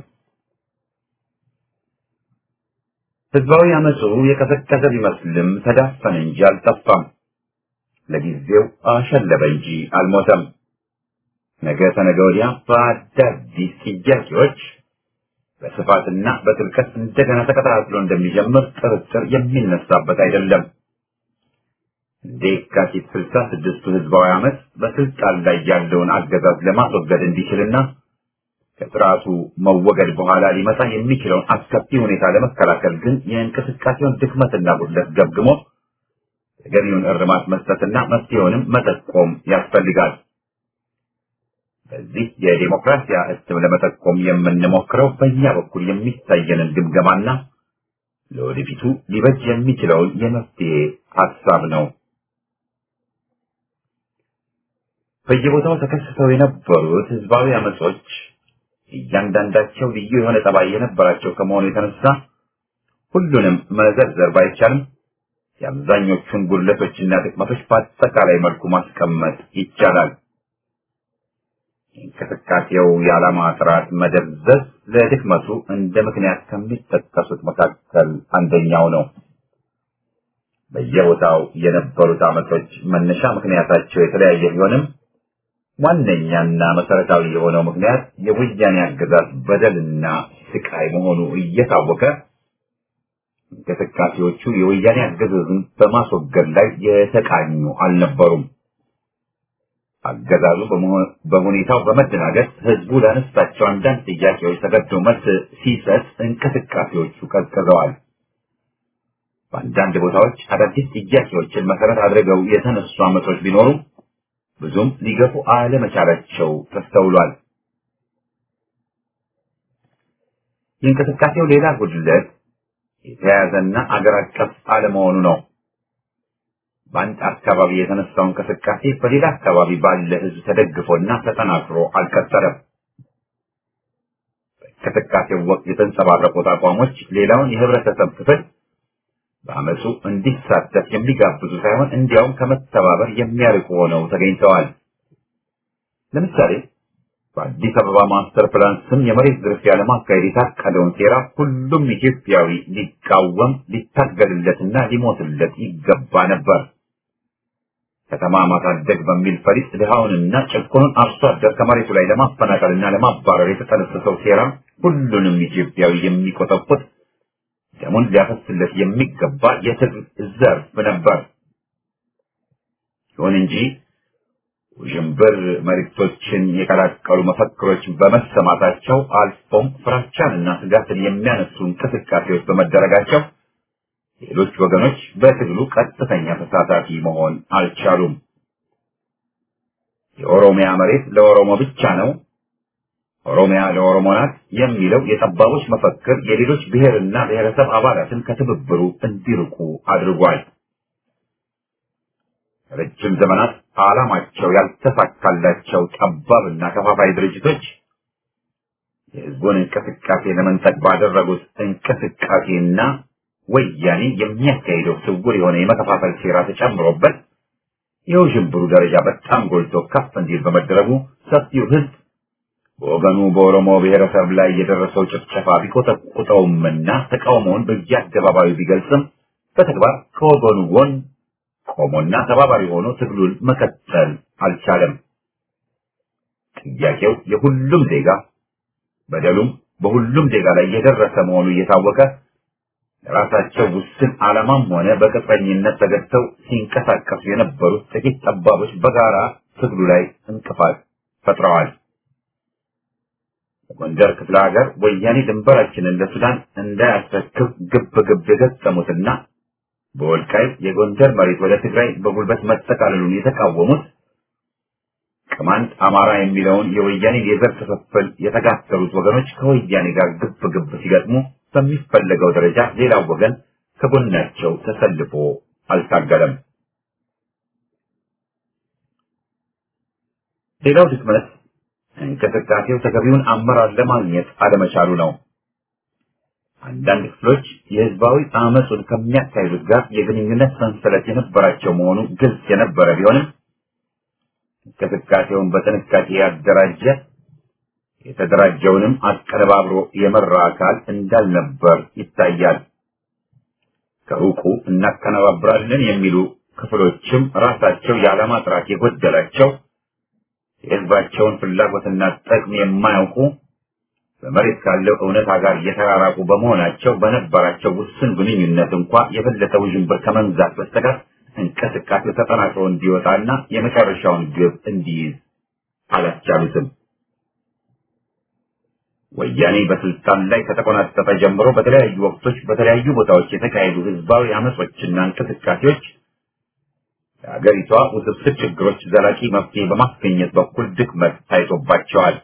ህዝባዊ አመፁ የቀሰቀሰ ቢመስልም ተዳፈነ እንጂ አልጠፋም። ለጊዜው አሸለበ እንጂ አልሞተም። ነገ ተነገ ወዲያ በአዳዲስ ጥያቄዎች በስፋትና በጥልቀት እንደገና ተቀጣጥሎ እንደሚጀምር ጥርጥር የሚነሳበት አይደለም። እንደ የካቲት ስልሳ ስድስቱ ህዝባዊ አመት በስልጣን ላይ ያለውን አገዛዝ ለማስወገድ እንዲችልና ከስርዓቱ መወገድ በኋላ ሊመጣ የሚችለውን አስከፊ ሁኔታ ለመከላከል ግን የእንቅስቃሴውን ድክመትና ጉድለት ገምግሞ ተገቢውን እርማት መስጠትና መፍትሄውንም መጠቆም ያስፈልጋል። በዚህ የዲሞክራሲያ እትም ለመጠቆም የምንሞክረው በእኛ በኩል የሚታየንን ግምገማና ለወደፊቱ ሊበጅ የሚችለውን የመፍትሄ ሀሳብ ነው። በየቦታው ተከስተው የነበሩት ህዝባዊ አመጾች እያንዳንዳቸው ልዩ የሆነ ጠባይ የነበራቸው ከመሆኑ የተነሳ ሁሉንም መዘርዘር ባይቻልም የአብዛኞቹን ጉድለቶችና ጥቅመቶች በአጠቃላይ መልኩ ማስቀመጥ ይቻላል። እንቅስቃሴው የዓላማ ጥራት መደብዘዝ ለድክመቱ እንደ ምክንያት ከሚጠቀሱት መካከል አንደኛው ነው። በየቦታው የነበሩት አመጾች መነሻ ምክንያታቸው የተለያየ ቢሆንም ዋነኛና መሰረታዊ የሆነው ምክንያት የወያኔ አገዛዝ በደልና ስቃይ መሆኑ እየታወቀ እንቅስቃሴዎቹ የወያኔ አገዛዝን በማስወገድ ላይ የተቃኙ አልነበሩም። አገዛዙ በሁኔታው በመደናገጥ ህዝቡ ላነሳቸው አንዳንድ ጥያቄዎች ተገዶ መልስ ሲሰጥ እንቅስቃሴዎቹ ቀዝቅዘዋል። በአንዳንድ ቦታዎች አዳዲስ ጥያቄዎችን መሰረት አድርገው የተነሱ አመጾች ቢኖሩ ብዙም ሊገፉ አለመቻላቸው ተስተውሏል። የእንቅስቃሴው ሌላ ጉድለት የተያያዘና አገር አቀፍ አለመሆኑ ነው። በአንድ አካባቢ የተነሳው እንቅስቃሴ በሌላ አካባቢ ባለ ህዝብ ተደግፎና ተጠናክሮ አልቀጠለም። በእንቅስቃሴው ወቅት የተንጸባረቁት አቋሞች ሌላውን የህብረተሰብ ክፍል በአመፁ እንዲሳተፍ የሚጋብዙ ሳይሆን እንዲያውም ከመተባበር የሚያርቁ ሆነው ተገኝተዋል። ለምሳሌ በአዲስ አበባ ማስተር ፕላን ስም የመሬት ዝርፊያ ለማካሄድ የታቀደውን ሴራ ሁሉም ኢትዮጵያዊ ሊቃወም ሊታገልለትና ሊሞትለት ይገባ ነበር። ከተማ ማሳደግ በሚል ፈሊጥ ድሃውንና ጭቁኑን አርሶ አደር ከመሬቱ ላይ ለማፈናቀልና ለማባረር የተጠነሰሰው ሴራ ሁሉንም ኢትዮጵያዊ የሚቆጠቁጥ ደሙን ሊያፈስለት የሚገባ የትግል ዘርፍ ነበር። ይሁን እንጂ ውዥንብር መልእክቶችን የቀላቀሉ መፈክሮች በመሰማታቸው አልፎም ፍራቻንና ስጋትን የሚያነሱ እንቅስቃሴዎች በመደረጋቸው ሌሎች ወገኖች በትግሉ ቀጥተኛ ተሳታፊ መሆን አልቻሉም። የኦሮሚያ መሬት ለኦሮሞ ብቻ ነው፣ ኦሮሚያ ለኦሮሞ ናት የሚለው የጠባቦች መፈክር የሌሎች ብሔርና ብሔረሰብ አባላትን ከትብብሩ እንዲርቁ አድርጓል። ረጅም ዘመናት ዓላማቸው ያልተሳካላቸው ጠባብና ከፋፋይ ድርጅቶች የህዝቡን እንቅስቃሴ ለመንጠቅ ባደረጉት እንቅስቃሴና ወያኔ የሚያካሂደው ስውር የሆነ የመከፋፈል ሴራ ተጨምሮበት የውዥንብሩ ደረጃ በጣም ጎልቶ ከፍ እንዲል በመደረጉ ሰፊው ህዝብ በወገኑ በኦሮሞ ብሔረሰብ ላይ የደረሰው ጭፍጨፋ ቢቆጠቁጠውምና ተቃውሞውን በየአደባባዩ ቢገልጽም በተግባር ከወገኑ ጎን ቆሞና ተባባሪ ሆኖ ትግሉን መቀጠል አልቻለም። ጥያቄው የሁሉም ዜጋ በደሉም በሁሉም ዜጋ ላይ የደረሰ መሆኑ እየታወቀ ለራሳቸው ውስን ዓላማም ሆነ በቅጥረኝነት ተገድተው ሲንቀሳቀሱ የነበሩት ጥቂት ጠባቦች በጋራ ትግሉ ላይ እንቅፋት ፈጥረዋል። በጎንደር ክፍለ ሀገር ወያኔ ድንበራችንን ለሱዳን እንዳያስረክብ ግብ ግብ የገጠሙትና በወልቃይት የጎንደር መሬት ወደ ትግራይ በጉልበት መጠቃለሉን የተቃወሙት ቅማንት አማራ የሚለውን የወያኔ የዘር ክፍፍል የተጋተሉት ወገኖች ከወያኔ ጋር ግብ ግብ ሲገጥሙ በሚፈለገው ደረጃ ሌላው ወገን ከጎናቸው ተሰልፎ አልታገለም። ሌላው ድክመት እንቅስቃሴው ተገቢውን አመራር ለማግኘት አለመቻሉ ነው። አንዳንድ ክፍሎች የህዝባዊ አመፁን ከሚያካሂዱት ጋር የግንኙነት ሰንሰለት የነበራቸው መሆኑ ግልጽ የነበረ ቢሆንም እንቅስቃሴውን በጥንቃቄ ያደራጀ የተደራጀውንም አቀነባብሮ የመራ አካል እንዳልነበር ይታያል። ከሩቁ እናቀነባብራለን የሚሉ ክፍሎችም ራሳቸው የዓላማ ጥራት የጎደላቸው የህዝባቸውን ፍላጎትና ጥቅም የማያውቁ በመሬት ካለው እውነታ ጋር የተራራቁ በመሆናቸው በነበራቸው ውስን ግንኙነት እንኳ የበለጠ ውዥንብር ከመንዛት በስተቀር እንቅስቃሴው ተጠናክሮ እንዲወጣና የመጨረሻውን ግብ እንዲይዝ አላስቻሉትም። ወያኔ በስልጣን ላይ ከተቆናጠጠ ጀምሮ በተለያዩ ወቅቶች በተለያዩ ቦታዎች የተካሄዱ ህዝባዊ አመጾችና እንቅስቃሴዎች ለሀገሪቷ ውስብስብ ችግሮች ዘላቂ መፍትሄ በማስገኘት በኩል ድክመት ታይቶባቸዋል።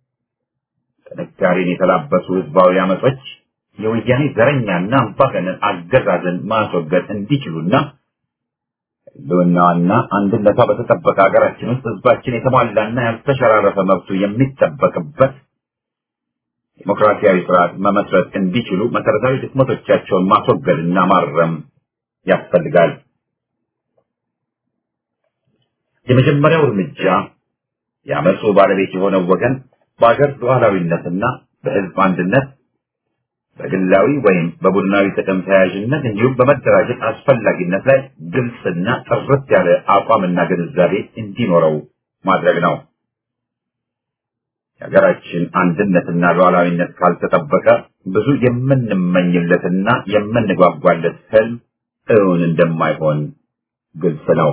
ጥንካሬን የተላበሱ ህዝባዊ አመጾች የወያኔ ዘረኛና አምባገነን አገዛዝን ማስወገድ እንዲችሉና ህልውናዋና አንድነቷ በተጠበቀ ሀገራችን ውስጥ ህዝባችን የተሟላና ያልተሸራረፈ መብቱ የሚጠበቅበት ዲሞክራሲያዊ ስርዓት መመስረት እንዲችሉ መሰረታዊ ድክመቶቻቸውን ማስወገድና ማረም ያስፈልጋል። የመጀመሪያው እርምጃ የአመፁ ባለቤት የሆነው ወገን በአገር ሉዓላዊነትና በህዝብ አንድነት በግላዊ ወይም በቡድናዊ ጥቅም ተያያዥነት እንዲሁም በመደራጀት አስፈላጊነት ላይ ግልጽና ጥርት ያለ አቋምና ግንዛቤ እንዲኖረው ማድረግ ነው። የሀገራችን አንድነትና ሉዓላዊነት ካልተጠበቀ ብዙ የምንመኝለትና የምንጓጓለት ህልም እውን እንደማይሆን ግልጽ ነው።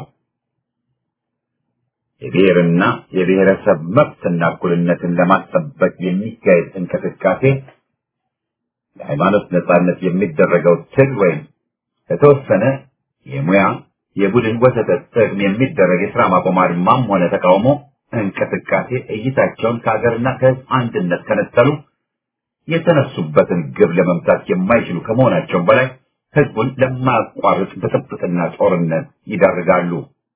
የብሔርና የብሔረሰብ መብትና እኩልነትን ለማስጠበቅ የሚካሄድ እንቅስቃሴ ለሃይማኖት ነጻነት የሚደረገው ትግል ወይም ለተወሰነ የሙያ የቡድን ወሰተ ጥቅም የሚደረግ የስራ ማቆም አድማም ሆነ ተቃውሞ እንቅስቃሴ እይታቸውን ከሀገርና ከህዝብ አንድነት ከነጠሉ የተነሱበትን ግብ ለመምታት የማይችሉ ከመሆናቸውም በላይ ህዝቡን ለማያቋርጥ ብጥብጥና ጦርነት ይዳርጋሉ።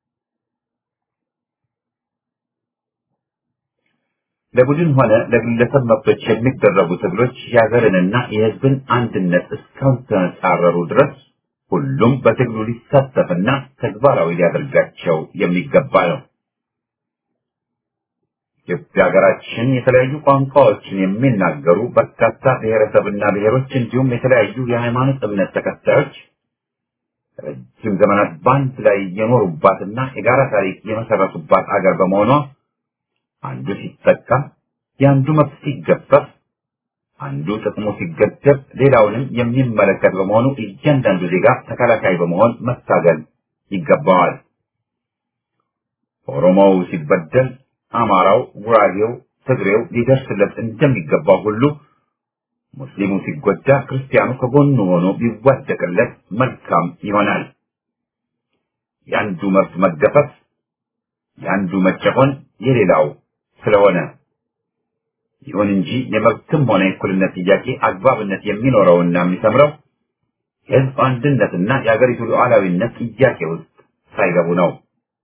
ለቡድን ሆነ ለግለሰብ መብቶች የሚደረጉ ትግሎች የሀገርንና የህዝብን አንድነት እስካልተጻረሩ ድረስ ሁሉም በትግሉ ሊሳተፍና ተግባራዊ ሊያደርጋቸው የሚገባ ነው። ኢትዮጵያ ሀገራችን የተለያዩ ቋንቋዎችን የሚናገሩ በርካታ ብሔረሰብና ብሔሮች እንዲሁም የተለያዩ የሃይማኖት እምነት ተከታዮች ረጅም ዘመናት በአንድ ላይ የኖሩባትና የጋራ ታሪክ የመሰረቱባት አገር በመሆኗ አንዱ ሲጠቃ የአንዱ መብት ሲገፈፍ አንዱ ጥቅሙ ሲገደብ ሌላውንም የሚመለከት በመሆኑ እያንዳንዱ ዜጋ ተከላካይ በመሆን መታገል ይገባዋል። ኦሮሞው ሲበደል አማራው፣ ጉራጌው፣ ትግሬው ሊደርስለት እንደሚገባው ሁሉ ሙስሊሙ ሲጎዳ ክርስቲያኑ ከጎኑ ሆኖ ቢዋደቅለት መልካም ይሆናል። የአንዱ መብት መገፈፍ፣ የአንዱ መጨቆን የሌላው ስለሆነ ይሁን እንጂ የመብትም ሆነ የእኩልነት ጥያቄ አግባብነት የሚኖረውና የሚሰምረው የህዝብ አንድነትና የአገሪቱ ሉዓላዊነት ጥያቄ ውስጥ ሳይገቡ ነው።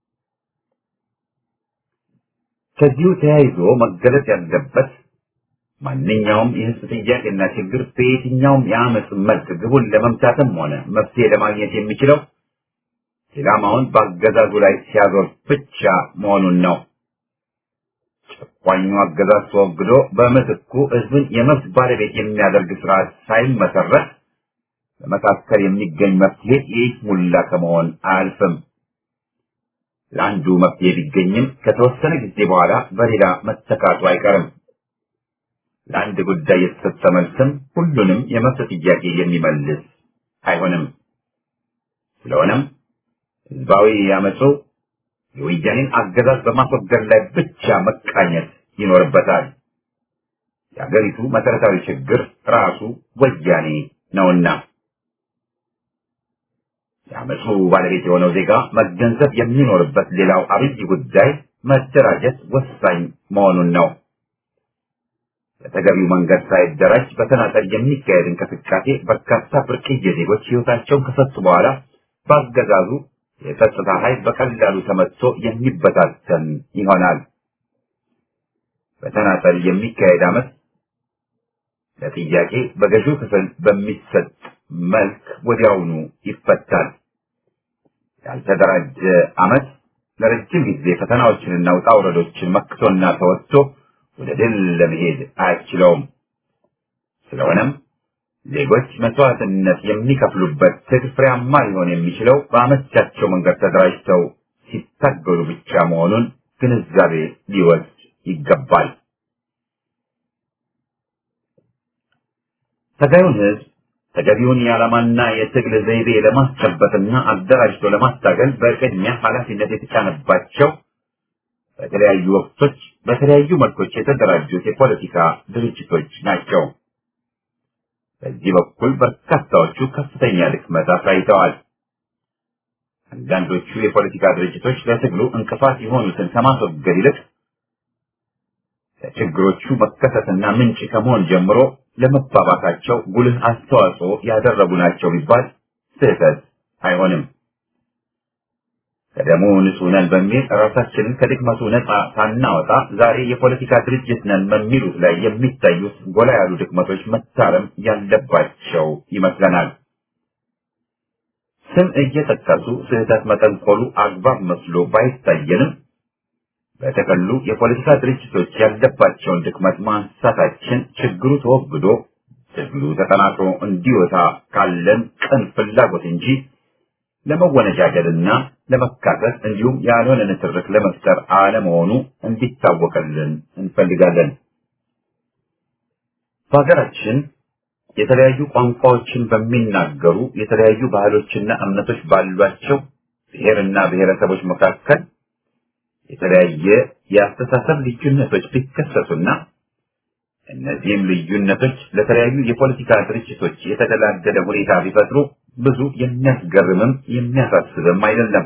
ከዚሁ ተያይዞ መገለጽ ያለበት ማንኛውም የህዝብ ጥያቄና ችግር በየትኛውም የአመፅ መልክ ግቡን ለመምታትም ሆነ መፍትሄ ለማግኘት የሚችለው ኢላማውን በአገዛዙ ላይ ሲያዞር ብቻ መሆኑን ነው። ጨቋኙ አገዛዝ ተወግዶ በምትኩ ህዝብን የመብት ባለቤት የሚያደርግ ስርዓት ሳይመሰረት በመካከል የሚገኝ መፍትሄ የይስሙላ ከመሆን አያልፍም። ለአንዱ መፍትሄ ቢገኝም ከተወሰነ ጊዜ በኋላ በሌላ መተካቱ አይቀርም። ለአንድ ጉዳይ የተሰጠ መልስም ሁሉንም የመብት ጥያቄ የሚመልስ አይሆንም። ስለሆነም ህዝባዊ ያመፁ የወያኔን አገዛዝ በማስወገድ ላይ ብቻ መቃኘት ይኖርበታል። የአገሪቱ መሰረታዊ ችግር ራሱ ወያኔ ነውና የአመፁ ባለቤት የሆነው ዜጋ መገንዘብ የሚኖርበት ሌላው አብይ ጉዳይ መደራጀት ወሳኝ መሆኑን ነው። በተገቢው መንገድ ሳይደራጅ በተናጠል የሚካሄድ እንቅስቃሴ በርካታ ብርቅዬ ዜጎች ህይወታቸውን ከሰጡ በኋላ በአገዛዙ የጸጥታ ኃይል በቀላሉ ተመትቶ የሚበታተን ይሆናል። በተናጠል የሚካሄድ አመት ለጥያቄ በገዢው ክፍል በሚሰጥ መልክ ወዲያውኑ ይፈታል። ያልተደራጀ አመት ለረጅም ጊዜ ፈተናዎችንና ውጣ ውረዶችን መክቶና ተወጥቶ ወደ ድል ለመሄድ አያስችለውም። ስለሆነም ዜጎች መስዋዕትነት የሚከፍሉበት ትግል ፍሬያማ ሊሆን የሚችለው በአመቻቸው መንገድ ተደራጅተው ሲታገሉ ብቻ መሆኑን ግንዛቤ ሊወስድ ይገባል። ተገዩን ህዝብ ተገቢውን የዓላማና የትግል ዘይቤ ለማስጨበጥና አደራጅቶ ለማስታገል በቅድሚያ ኃላፊነት የተጫነባቸው በተለያዩ ወቅቶች በተለያዩ መልኮች የተደራጁት የፖለቲካ ድርጅቶች ናቸው። በዚህ በኩል በርካታዎቹ ከፍተኛ ድክመት አሳይተዋል። አንዳንዶቹ የፖለቲካ ድርጅቶች ለትግሉ እንቅፋት የሆኑትን ከማስወገድ ይልቅ ለችግሮቹ መከሰትና ምንጭ ከመሆን ጀምሮ ለመባባሳቸው ጉልህ አስተዋጽኦ ያደረጉ ናቸው ቢባል ስህተት አይሆንም። ከደሙ ንጹህ ነን በሚል ራሳችንን ከድክመቱ ነፃ ሳናወጣ ዛሬ የፖለቲካ ድርጅት ነን በሚሉት ላይ የሚታዩት ጎላ ያሉ ድክመቶች መታረም ያለባቸው ይመስለናል። ስም እየጠቀሱ ስህተት መጠንቆሉ አግባብ መስሎ ባይታየንም በተከሉ የፖለቲካ ድርጅቶች ያለባቸውን ድክመት ማንሳታችን ችግሩ ተወግዶ ትግሉ ተጠናክሮ እንዲወጣ ካለን ቅን ፍላጎት እንጂ ለመወነጃጀልና ለመካሰስ እንዲሁም ያልሆነ ንትርክ ለመፍጠር አለመሆኑ እንዲታወቅልን እንፈልጋለን። በሀገራችን የተለያዩ ቋንቋዎችን በሚናገሩ የተለያዩ ባህሎችና እምነቶች ባሏቸው ብሔርና ብሔረሰቦች መካከል የተለያየ የአስተሳሰብ ልዩነቶች ቢከሰቱና እነዚህም ልዩነቶች ለተለያዩ የፖለቲካ ድርጅቶች የተደላደለ ሁኔታ ቢፈጥሩ ብዙ የሚያስገርምም የሚያሳስብም አይደለም።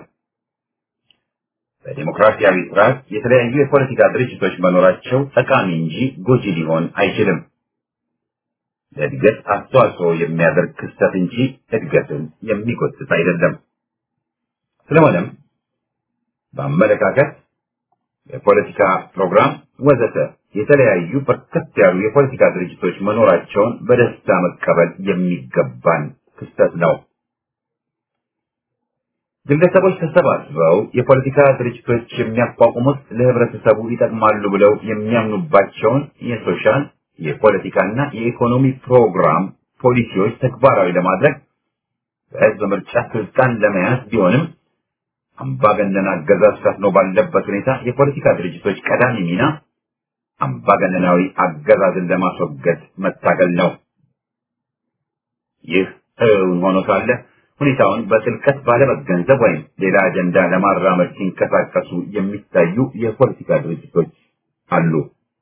በዲሞክራሲያዊ ስርዓት የተለያዩ የፖለቲካ ድርጅቶች መኖራቸው ጠቃሚ እንጂ ጎጂ ሊሆን አይችልም። ለእድገት አስተዋጽኦ የሚያደርግ ክስተት እንጂ እድገትን የሚጎትት አይደለም። ስለሆነም በአመለካከት የፖለቲካ ፕሮግራም ወዘተ የተለያዩ በርከት ያሉ የፖለቲካ ድርጅቶች መኖራቸውን በደስታ መቀበል የሚገባን ክስተት ነው። ግለሰቦች ተሰባስበው የፖለቲካ ድርጅቶች የሚያቋቁሙት ለህብረተሰቡ ይጠቅማሉ ብለው የሚያምኑባቸውን የሶሻል የፖለቲካና የኢኮኖሚ ፕሮግራም ፖሊሲዎች ተግባራዊ ለማድረግ በህዝብ ምርጫ ስልጣን ለመያዝ ቢሆንም አምባገነን አገዛዝ ሰፍኖ ባለበት ሁኔታ የፖለቲካ ድርጅቶች ቀዳሚ ሚና አምባገነናዊ አገዛዝን ለማስወገድ መታገል ነው። ይህ እውን ሆኖ ሳለ ሁኔታውን በጥልቀት ባለመገንዘብ ወይም ሌላ አጀንዳ ለማራመድ ሲንቀሳቀሱ የሚታዩ የፖለቲካ ድርጅቶች አሉ።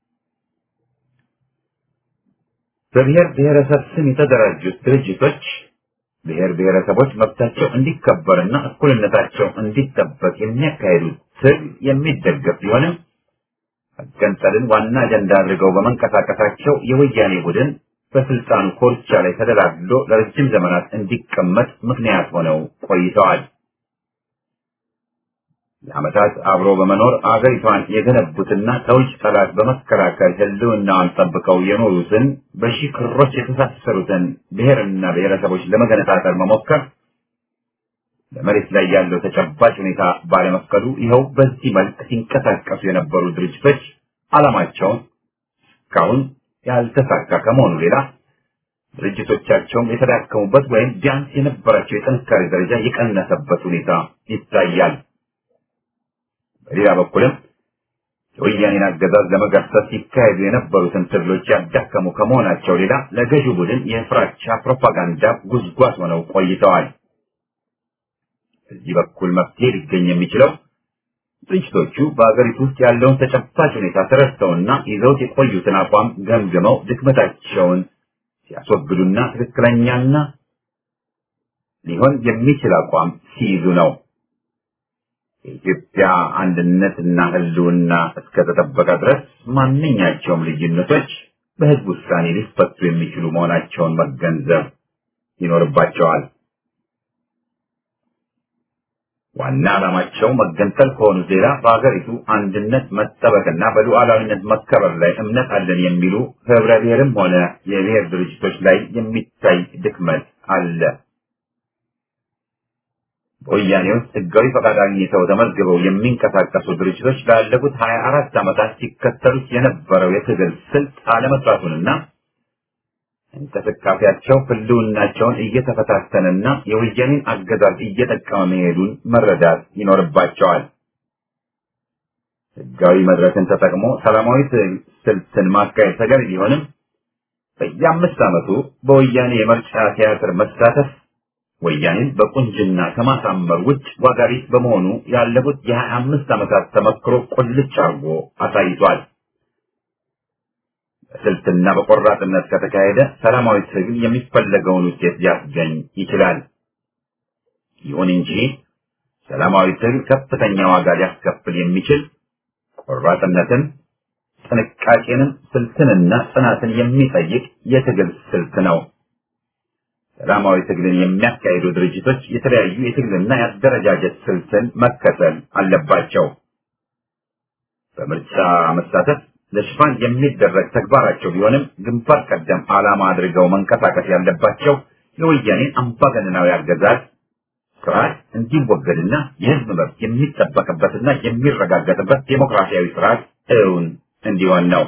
በብሔር ብሔረሰብ ስም የተደራጁት ድርጅቶች ብሔር ብሔረሰቦች መብታቸው እንዲከበርና እኩልነታቸው እንዲጠበቅ የሚያካሂዱት ትግል የሚደገፍ ቢሆንም መገንጠልን ዋና አጀንዳ አድርገው በመንቀሳቀሳቸው የወያኔ ቡድን በስልጣኑ ኮርቻ ላይ ተደላድሎ ለረጅም ዘመናት እንዲቀመጥ ምክንያት ሆነው ቆይተዋል። ለዓመታት አብሮ በመኖር አገሪቷን የገነቡትና ከውጭ ጠላት በመከላከል ሕልውናዋን ጠብቀው የኖሩትን በሺህ ክሮች የተሳሰሩትን ብሔርና ብሔረሰቦች ለመገነጣጠል መሞከር በመሬት ላይ ያለው ተጨባጭ ሁኔታ ባለመፍቀዱ ይኸው በዚህ መልክ ሲንቀሳቀሱ የነበሩ ድርጅቶች ዓላማቸውን እስካሁን ያልተሳካ ከመሆኑ ሌላ ድርጅቶቻቸውም የተዳከሙበት ወይም ቢያንስ የነበራቸው የጥንካሬ ደረጃ የቀነሰበት ሁኔታ ይታያል። በሌላ በኩልም የወያኔን አገዛዝ ለመገርሰስ ሲካሄዱ የነበሩትን ትግሎች ያዳከሙ ከመሆናቸው ሌላ ለገዢው ቡድን የፍራቻ ፕሮፓጋንዳ ጉዝጓዝ ሆነው ቆይተዋል። በዚህ በኩል መፍትሄ ሊገኝ የሚችለው ድርጅቶቹ በአገሪቱ ውስጥ ያለውን ተጨባጭ ሁኔታ ተረድተውና ይዘውት የቆዩትን አቋም ገምግመው ድክመታቸውን ሲያስወግዱና ትክክለኛና ሊሆን የሚችል አቋም ሲይዙ ነው። የኢትዮጵያ አንድነትና ሕልውና እስከተጠበቀ ድረስ ማንኛቸውም ልዩነቶች በሕዝብ ውሳኔ ሊፈቱ የሚችሉ መሆናቸውን መገንዘብ ይኖርባቸዋል። ዋና ዓላማቸው መገንጠል ከሆኑ ሌላ በሀገሪቱ አንድነት መጠበቅና በሉዓላዊነት መከበር ላይ እምነት አለን የሚሉ ህብረ ብሔርም ሆነ የብሔር ድርጅቶች ላይ የሚታይ ድክመት አለ። በወያኔ ውስጥ ህጋዊ ፈቃድ አግኝተው ተመዝግበው የሚንቀሳቀሱ ድርጅቶች ላለፉት ሀያ አራት ዓመታት ሲከተሉት የነበረው የትግል ስልት አለመስራቱንና እንቅስቃሴያቸው ህልውናቸውን እየተፈታተነና የወያኔን አገዛዝ እየጠቀመ መሄዱን መረዳት ይኖርባቸዋል። ህጋዊ መድረክን ተጠቅሞ ሰላማዊ ስልትን ማካሄድ ተገቢ ቢሆንም በየአምስት ዓመቱ በወያኔ የምርጫ ቲያትር መሳተፍ ወያኔን በቁንጅና ከማሳመር ውጭ ዋጋ ቢስ በመሆኑ ያለፉት የሀያ አምስት ዓመታት ተመክሮ ቁልጭ አርጎ አሳይቷል። በስልትና በቆራጥነት ከተካሄደ ሰላማዊ ትግል የሚፈለገውን ውጤት ሊያስገኝ ይችላል። ይሁን እንጂ ሰላማዊ ትግል ከፍተኛ ዋጋ ሊያስከፍል የሚችል ቆራጥነትን፣ ጥንቃቄንም፣ ስልትንና ጽናትን የሚጠይቅ የትግል ስልት ነው። ሰላማዊ ትግልን የሚያካሂዱ ድርጅቶች የተለያዩ የትግልና የአደረጃጀት ስልትን መከተል አለባቸው። በምርጫ መሳተፍ ለሽፋን የሚደረግ ተግባራቸው ቢሆንም ግንባር ቀደም ዓላማ አድርገው መንቀሳቀስ ያለባቸው የወያኔን አምባገነናዊ አገዛዝ ስርዓት እንዲወገድና የሕዝብ መብት የሚጠበቅበትና የሚረጋገጥበት ዴሞክራሲያዊ ስርዓት እውን እንዲሆን ነው።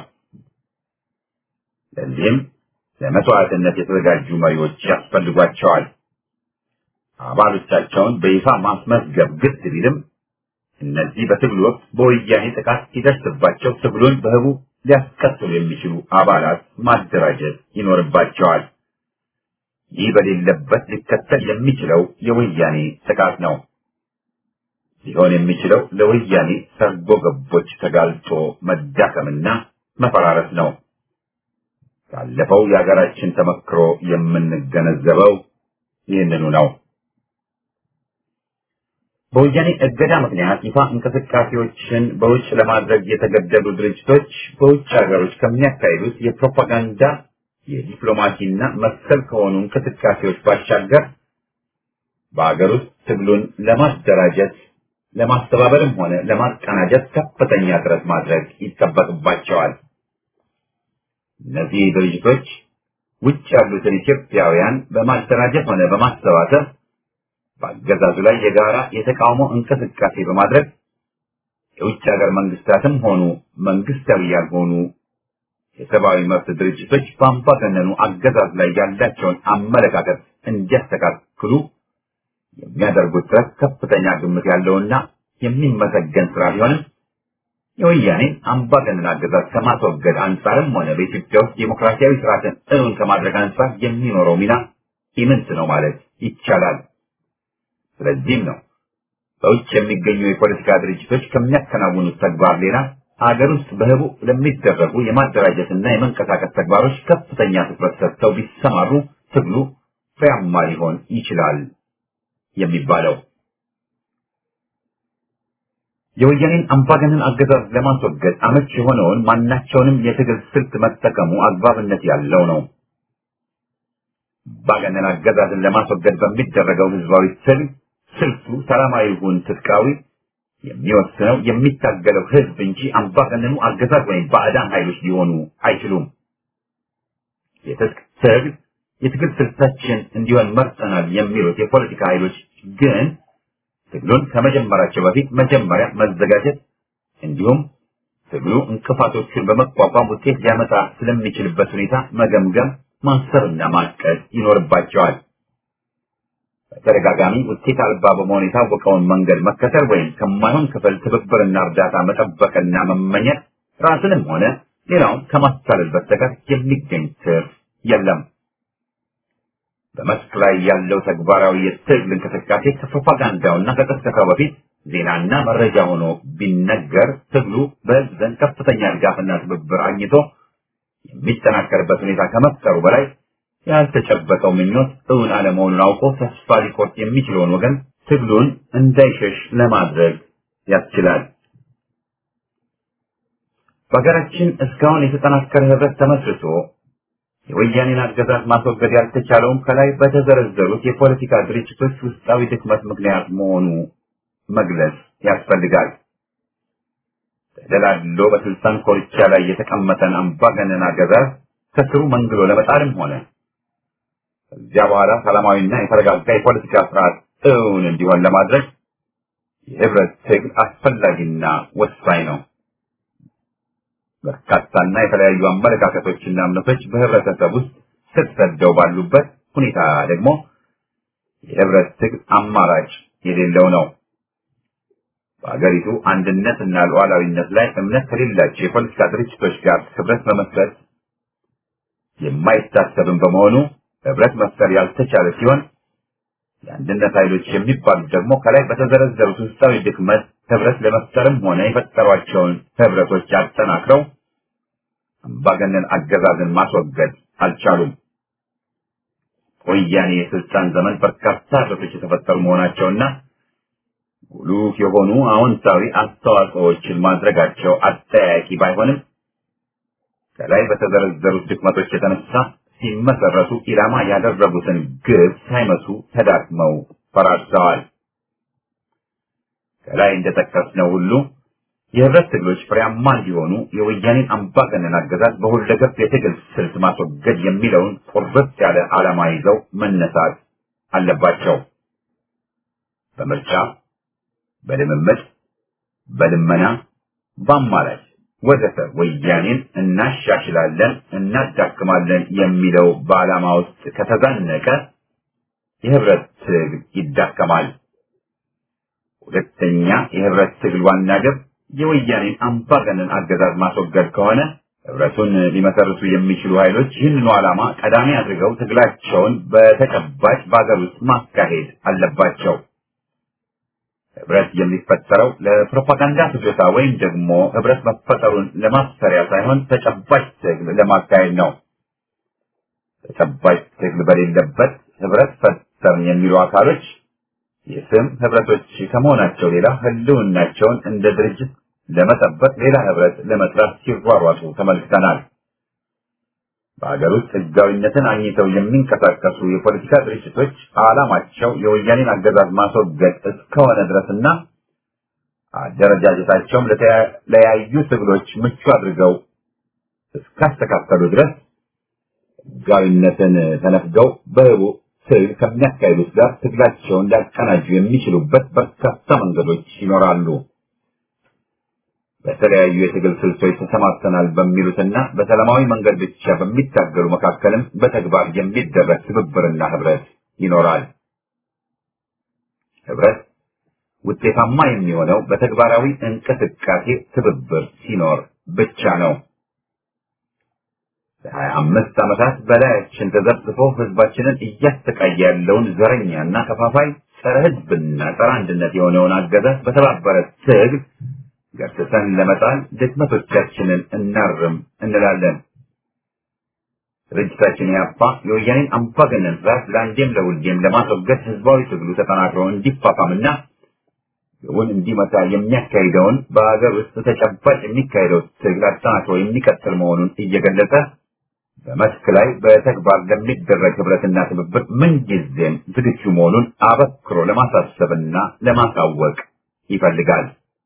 ለዚህም ለመስዋዕትነት የተዘጋጁ መሪዎች ያስፈልጓቸዋል። አባሎቻቸውን በይፋ ማስመዝገብ ግድ ቢልም እነዚህ በትግሉ ወቅት በወያኔ ጥቃት ሲደርስባቸው ትግሉን በህቡ ሊያስቀጥሉ የሚችሉ አባላት ማደራጀት ይኖርባቸዋል። ይህ በሌለበት ሊከተል የሚችለው የወያኔ ጥቃት ነው። ሊሆን የሚችለው ለወያኔ ሰርጎ ገቦች ተጋልጦ መዳከምና መፈራረስ ነው። ካለፈው የሀገራችን ተመክሮ የምንገነዘበው ይህንኑ ነው። በወያኔ እገዳ ምክንያት ይፋ እንቅስቃሴዎችን በውጭ ለማድረግ የተገደዱ ድርጅቶች በውጭ ሀገሮች ከሚያካሂዱት የፕሮፓጋንዳ የዲፕሎማሲና መሰል ከሆኑ እንቅስቃሴዎች ባሻገር በሀገር ውስጥ ትግሉን ለማደራጀት ለማስተባበርም ሆነ ለማቀናጀት ከፍተኛ ጥረት ማድረግ ይጠበቅባቸዋል። እነዚህ ድርጅቶች ውጭ ያሉትን ኢትዮጵያውያን በማደራጀት ሆነ በማሰባሰብ በአገዛዙ ላይ የጋራ የተቃውሞ እንቅስቃሴ በማድረግ የውጭ ሀገር መንግስታትም ሆኑ መንግስታዊ ያልሆኑ የሰብአዊ መብት ድርጅቶች በአምባገነኑ አገዛዝ ላይ ያላቸውን አመለካከት እንዲያስተካክሉ የሚያደርጉት ጥረት ከፍተኛ ግምት ያለውና የሚመሰገን ስራ ቢሆንም የወያኔን አምባገነን አገዛዝ ከማስወገድ አንጻርም ሆነ በኢትዮጵያ ውስጥ ዴሞክራሲያዊ ስርዓትን እውን ከማድረግ አንጻር የሚኖረው ሚና ኢምንት ነው ማለት ይቻላል። ስለዚህም ነው በውጭ የሚገኙ የፖለቲካ ድርጅቶች ከሚያከናውኑት ተግባር ሌላ ሀገር ውስጥ በህቡ ለሚደረጉ የማደራጀትና የመንቀሳቀስ ተግባሮች ከፍተኛ ትኩረት ሰጥተው ቢሰማሩ ትግሉ ፍሬያማ ሊሆን ይችላል የሚባለው። የወያኔን አምባገነን አገዛዝ ለማስወገድ አመች የሆነውን ማናቸውንም የትግል ስልት መጠቀሙ አግባብነት ያለው ነው። አምባገነን አገዛዝን ለማስወገድ በሚደረገው ህዝባዊ ትግል ስልቱ ሰላማዊ ይሁን ትጥቃዊ የሚወስነው የሚታገለው ህዝብ እንጂ አምባገነኑ አገዛዝ ወይም ባዕዳን ኃይሎች ሊሆኑ አይችሉም። የትጥቅ ትግል የትግል ስልታችን እንዲሆን መርጠናል የሚሉት የፖለቲካ ኃይሎች ግን ትግሉን ከመጀመራቸው በፊት መጀመሪያ መዘጋጀት እንዲሁም ትግሉ እንቅፋቶቹን በመቋቋም ውጤት ሊያመጣ ስለሚችልበት ሁኔታ መገምገም፣ ማሰብና ማቀድ ይኖርባቸዋል። በተደጋጋሚ ውጤት አልባ በመሆን የታወቀውን መንገድ መከተል ወይም ከማይሆን ክፍል ትብብርና እርዳታ መጠበቅና መመኘት ራስንም ሆነ ሌላውን ከማታለል በስተቀር የሚገኝ ትርፍ የለም። በመስክ ላይ ያለው ተግባራዊ የትግል እንቅስቃሴ ከፕሮፓጋንዳውና ከቅስቀሳው በፊት ዜናና መረጃ ሆኖ ቢነገር ትግሉ በሕዝብ ዘንድ ከፍተኛ ድጋፍና ትብብር አግኝቶ የሚጠናከርበት ሁኔታ ከመፍጠሩ በላይ ያልተጨበጠው ምኞት እውን አለመሆኑን አውቆ ተስፋ ሊቆርጥ የሚችለውን ወገን ትግሉን እንዳይሸሽ ለማድረግ ያስችላል። በሀገራችን እስካሁን የተጠናከረ ህብረት ተመስርቶ የወያኔን አገዛዝ ማስወገድ ያልተቻለውም ከላይ በተዘረዘሩት የፖለቲካ ድርጅቶች ውስጣዊ ድክመት ምክንያት መሆኑ መግለጽ ያስፈልጋል። ተደላድሎ በስልጣን ኮርቻ ላይ የተቀመጠን አምባገነን አገዛዝ ከስሩ መንግሎ ለመጣልም ሆነ ከዚያ በኋላ ሰላማዊና የተረጋጋ የፖለቲካ ስርዓት እውን እንዲሆን ለማድረግ የህብረት ትግል አስፈላጊና ወሳኝ ነው። በርካታና የተለያዩ አመለካከቶችና እምነቶች በህብረተሰብ ውስጥ ስር ሰደው ባሉበት ሁኔታ ደግሞ የህብረት ትግል አማራጭ የሌለው ነው። በአገሪቱ አንድነትና ሉዓላዊነት ላይ እምነት ከሌላቸው የፖለቲካ ድርጅቶች ጋር ህብረት መመስረት የማይታሰብም በመሆኑ ህብረት መፍጠር ያልተቻለ ሲሆን የአንድነት ኃይሎች የሚባሉት ደግሞ ከላይ በተዘረዘሩት ውስጣዊ ድክመት ህብረት ለመፍጠርም ሆነ የፈጠሯቸውን ህብረቶች አጠናክረው አምባገነን አገዛዝን ማስወገድ አልቻሉም። ወያኔ የስልጣን ዘመን በርካታ ህብረቶች የተፈጠሩ መሆናቸውና ጉሉፍ የሆኑ አዎንታዊ አስተዋጽኦዎችን ማድረጋቸው አጠያቂ ባይሆንም ከላይ በተዘረዘሩት ድክመቶች የተነሳ ሲመሰረቱ ኢላማ ያደረጉትን ግብ ሳይመቱ ተዳክመው ፈራርሰዋል። ከላይ እንደጠቀስነው ሁሉ የህብረት ትግሎች ፍሬያማ እንዲሆኑ የወያኔን አምባገነን አገዛዝ በሁለገብ የትግል ስልት ማስወገድ የሚለውን ቁርጥ ያለ ዓላማ ይዘው መነሳት አለባቸው። በምርጫ፣ በልምምድ፣ በልመና፣ በአማራጭ ወዘተ ወያኔን እናሻሽላለን፣ እናዳክማለን የሚለው በዓላማ ውስጥ ከተዛነቀ የህብረት ትግል ይዳከማል። ሁለተኛ የህብረት ትግል ዋና ግብ የወያኔን አምባገነን አገዛዝ ማስወገድ ከሆነ ህብረቱን ሊመሰርቱ የሚችሉ ኃይሎች ይህንኑ ዓላማ ቀዳሚ አድርገው ትግላቸውን በተጨባጭ በአገር ውስጥ ማካሄድ አለባቸው። ህብረት የሚፈጠረው ለፕሮፓጋንዳ ፍጆታ ወይም ደግሞ ህብረት መፈጠሩን ለማስፈሪያ ሳይሆን ተጨባጭ ትግል ለማካሄድ ነው። ተጨባጭ ትግል በሌለበት ህብረት ፈጠርን የሚሉ አካሎች የስም ህብረቶች ከመሆናቸው ሌላ ህልውናቸውን እንደ ድርጅት ለመጠበቅ ሌላ ህብረት ለመስራት ሲሯሯጡ ተመልክተናል። በሀገር ውስጥ ህጋዊነትን አግኝተው የሚንቀሳቀሱ የፖለቲካ ድርጅቶች ዓላማቸው የወያኔን አገዛዝ ማስወገድ እስከሆነ ድረስና አደረጃጀታቸውም ለተለያዩ ትግሎች ምቹ አድርገው እስካስተካከሉ ድረስ ህጋዊነትን ተነፍገው በህቡ ትግል ከሚያካሂዱት ጋር ትግላቸውን ሊያቀናጁ የሚችሉበት በርካታ መንገዶች ይኖራሉ። በተለያዩ የትግል ስልቶች ተሰማርተናል በሚሉትና በሰላማዊ መንገድ ብቻ በሚታገሉ መካከልም በተግባር የሚደረግ ትብብርና ህብረት ይኖራል። ህብረት ውጤታማ የሚሆነው በተግባራዊ እንቅስቃሴ ትብብር ሲኖር ብቻ ነው። ለሀያ አምስት ዓመታት በላያችን ተዘብዝፎ ህዝባችንን እያሰቃየ ያለውን ዘረኛና ከፋፋይ ጸረ ህዝብና ጸረ አንድነት የሆነውን አገዛዝ በተባበረ ትግል ገርትተን ለመጣል ድክመቶቻችንን እናርም እንላለን። ድርጅታችን ያፓ የወያኔን አምባገነን ስርዓት ለአንዴም ለሁሌም ለማስወገድ ህዝባዊ ትግሉ ተጠናክሮ እንዲፋፋምና ግቡን እንዲመታ የሚያካሂደውን በሀገር ውስጥ ተጨባጭ የሚካሄደው ትግል አጠናክሮ የሚቀጥል መሆኑን እየገለጸ በመስክ ላይ በተግባር ለሚደረግ ህብረትና ትብብር ምንጊዜም ዝግጁ መሆኑን አበክሮ ለማሳሰብና ለማሳወቅ ይፈልጋል።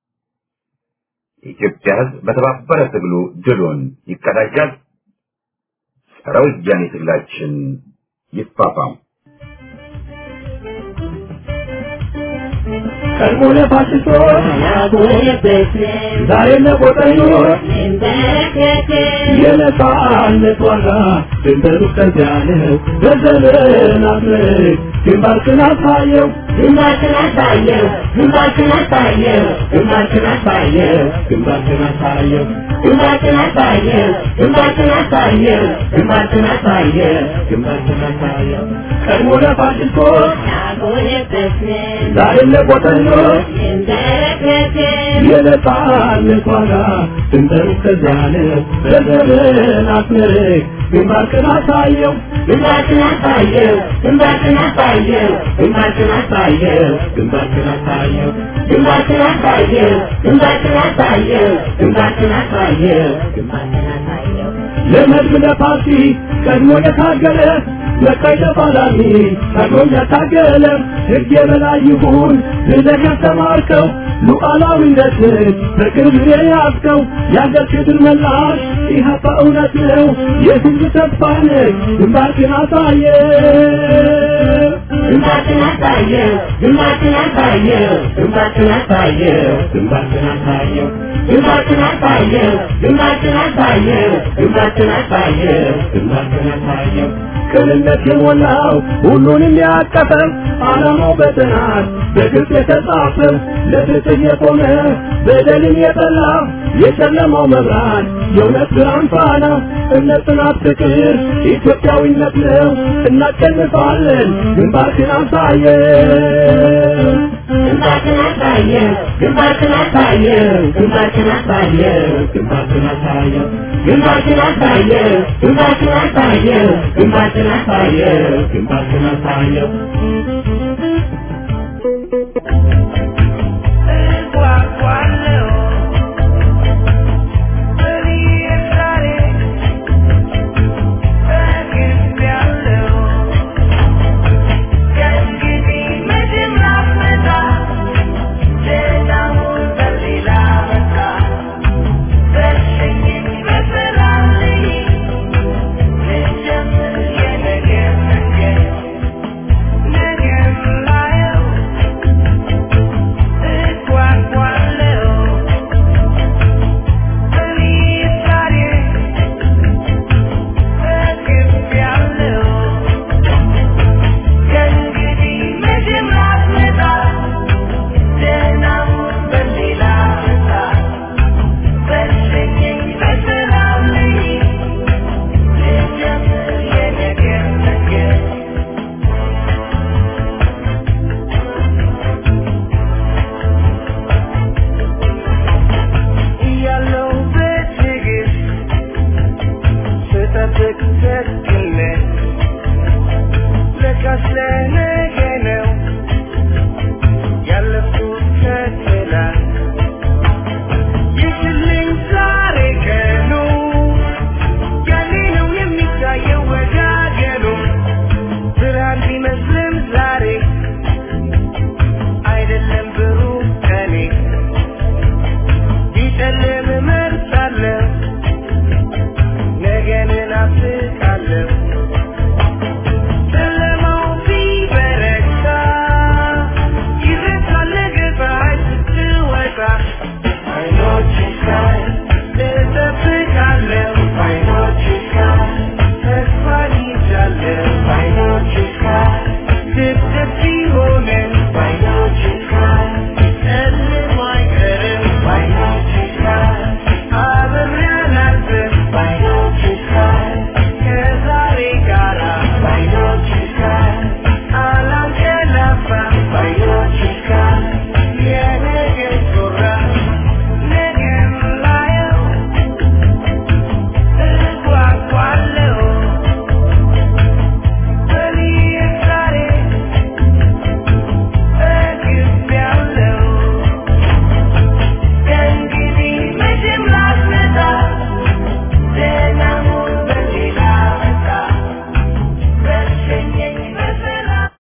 የኢትዮጵያ ህዝብ በተባበረ ትግሉ ድሉን ይቀዳጃል። ጸረ ወያኔ ትግላችን ይፋፋም። ቀድሞ ለፋሽስቶች ዛሬ ለቆጠኞች የነጻነት ዋጋ ድንበሩ ከዚያ ነው። በዘመናት ምርክ ግንባርክን አሳየው ግንባርክን አሳየው ግንባርክን አሳየው ግንባርክን አሳየው ግንባርክን አሳየው ግንባርክን አሳየው ግንባርክን አሳየው ግንባርክን አሳየው ግንባርክን አሳየው ቀድሞ ለፋሽስቶች ዛሬ ለቆጠኞች የነጻነት ዋጋ ድንበሩ ከዚያ ነው። በዘመናት ምርክ ግንባርክን አሳየው ግንባርክን አሳየው ግንባርክን አሳየው ግንባርክን አሳየው ግንባርክን አሳየው ግንባርክን አሳየው ግንባርክን አሳየው ግንባርክን አሳየው ግንባርክን አሳየው ለመድብ ለፓርቲ ቀድሞ የታገለ በቀይ ተፋላሚ ቀድሞም ያታገለ ሕግ የበላይ ይሁን ብለህ ያስተማርከው ሉዓላዊነትን በቅርብ የያዝከው የአገር ክብር መላሽ ኢህአፓ እውነት ነው የህዝብ ተስፋ ነህ ግንባርክን አሳየ ግንባርክን አሳየው ግንባርክን አሳየው ግንባርክን አሳየው ግንባርክን አሳየው ግንባርክን አሳየው ግንባርክን አሳየው ግንባርክን አሳየው ግንባርክን አሳየው ቅንነት የሞላው ሁሉንም ያቀፈ ዓላማው በጥናት በግልጽ የተጻፈ ለፍትህ የቆመ በደልን የጠላ የጨለማው መብራት የእውነት ብርሃን ፋና እምነት፣ ጽናት፣ ፍቅር ኢትዮጵያዊነት ነው። እናሸንፋለን። ግንባርክን አሳየው ግንባርክን አሳየው ግንባርክን አሳየው ግንባርክን አሳየው ግንባርክን አሳየው ግንባርክን አሳየው ግንባርክን አሳየው ግንባርክን አሳየው ግንባርክን አሳየው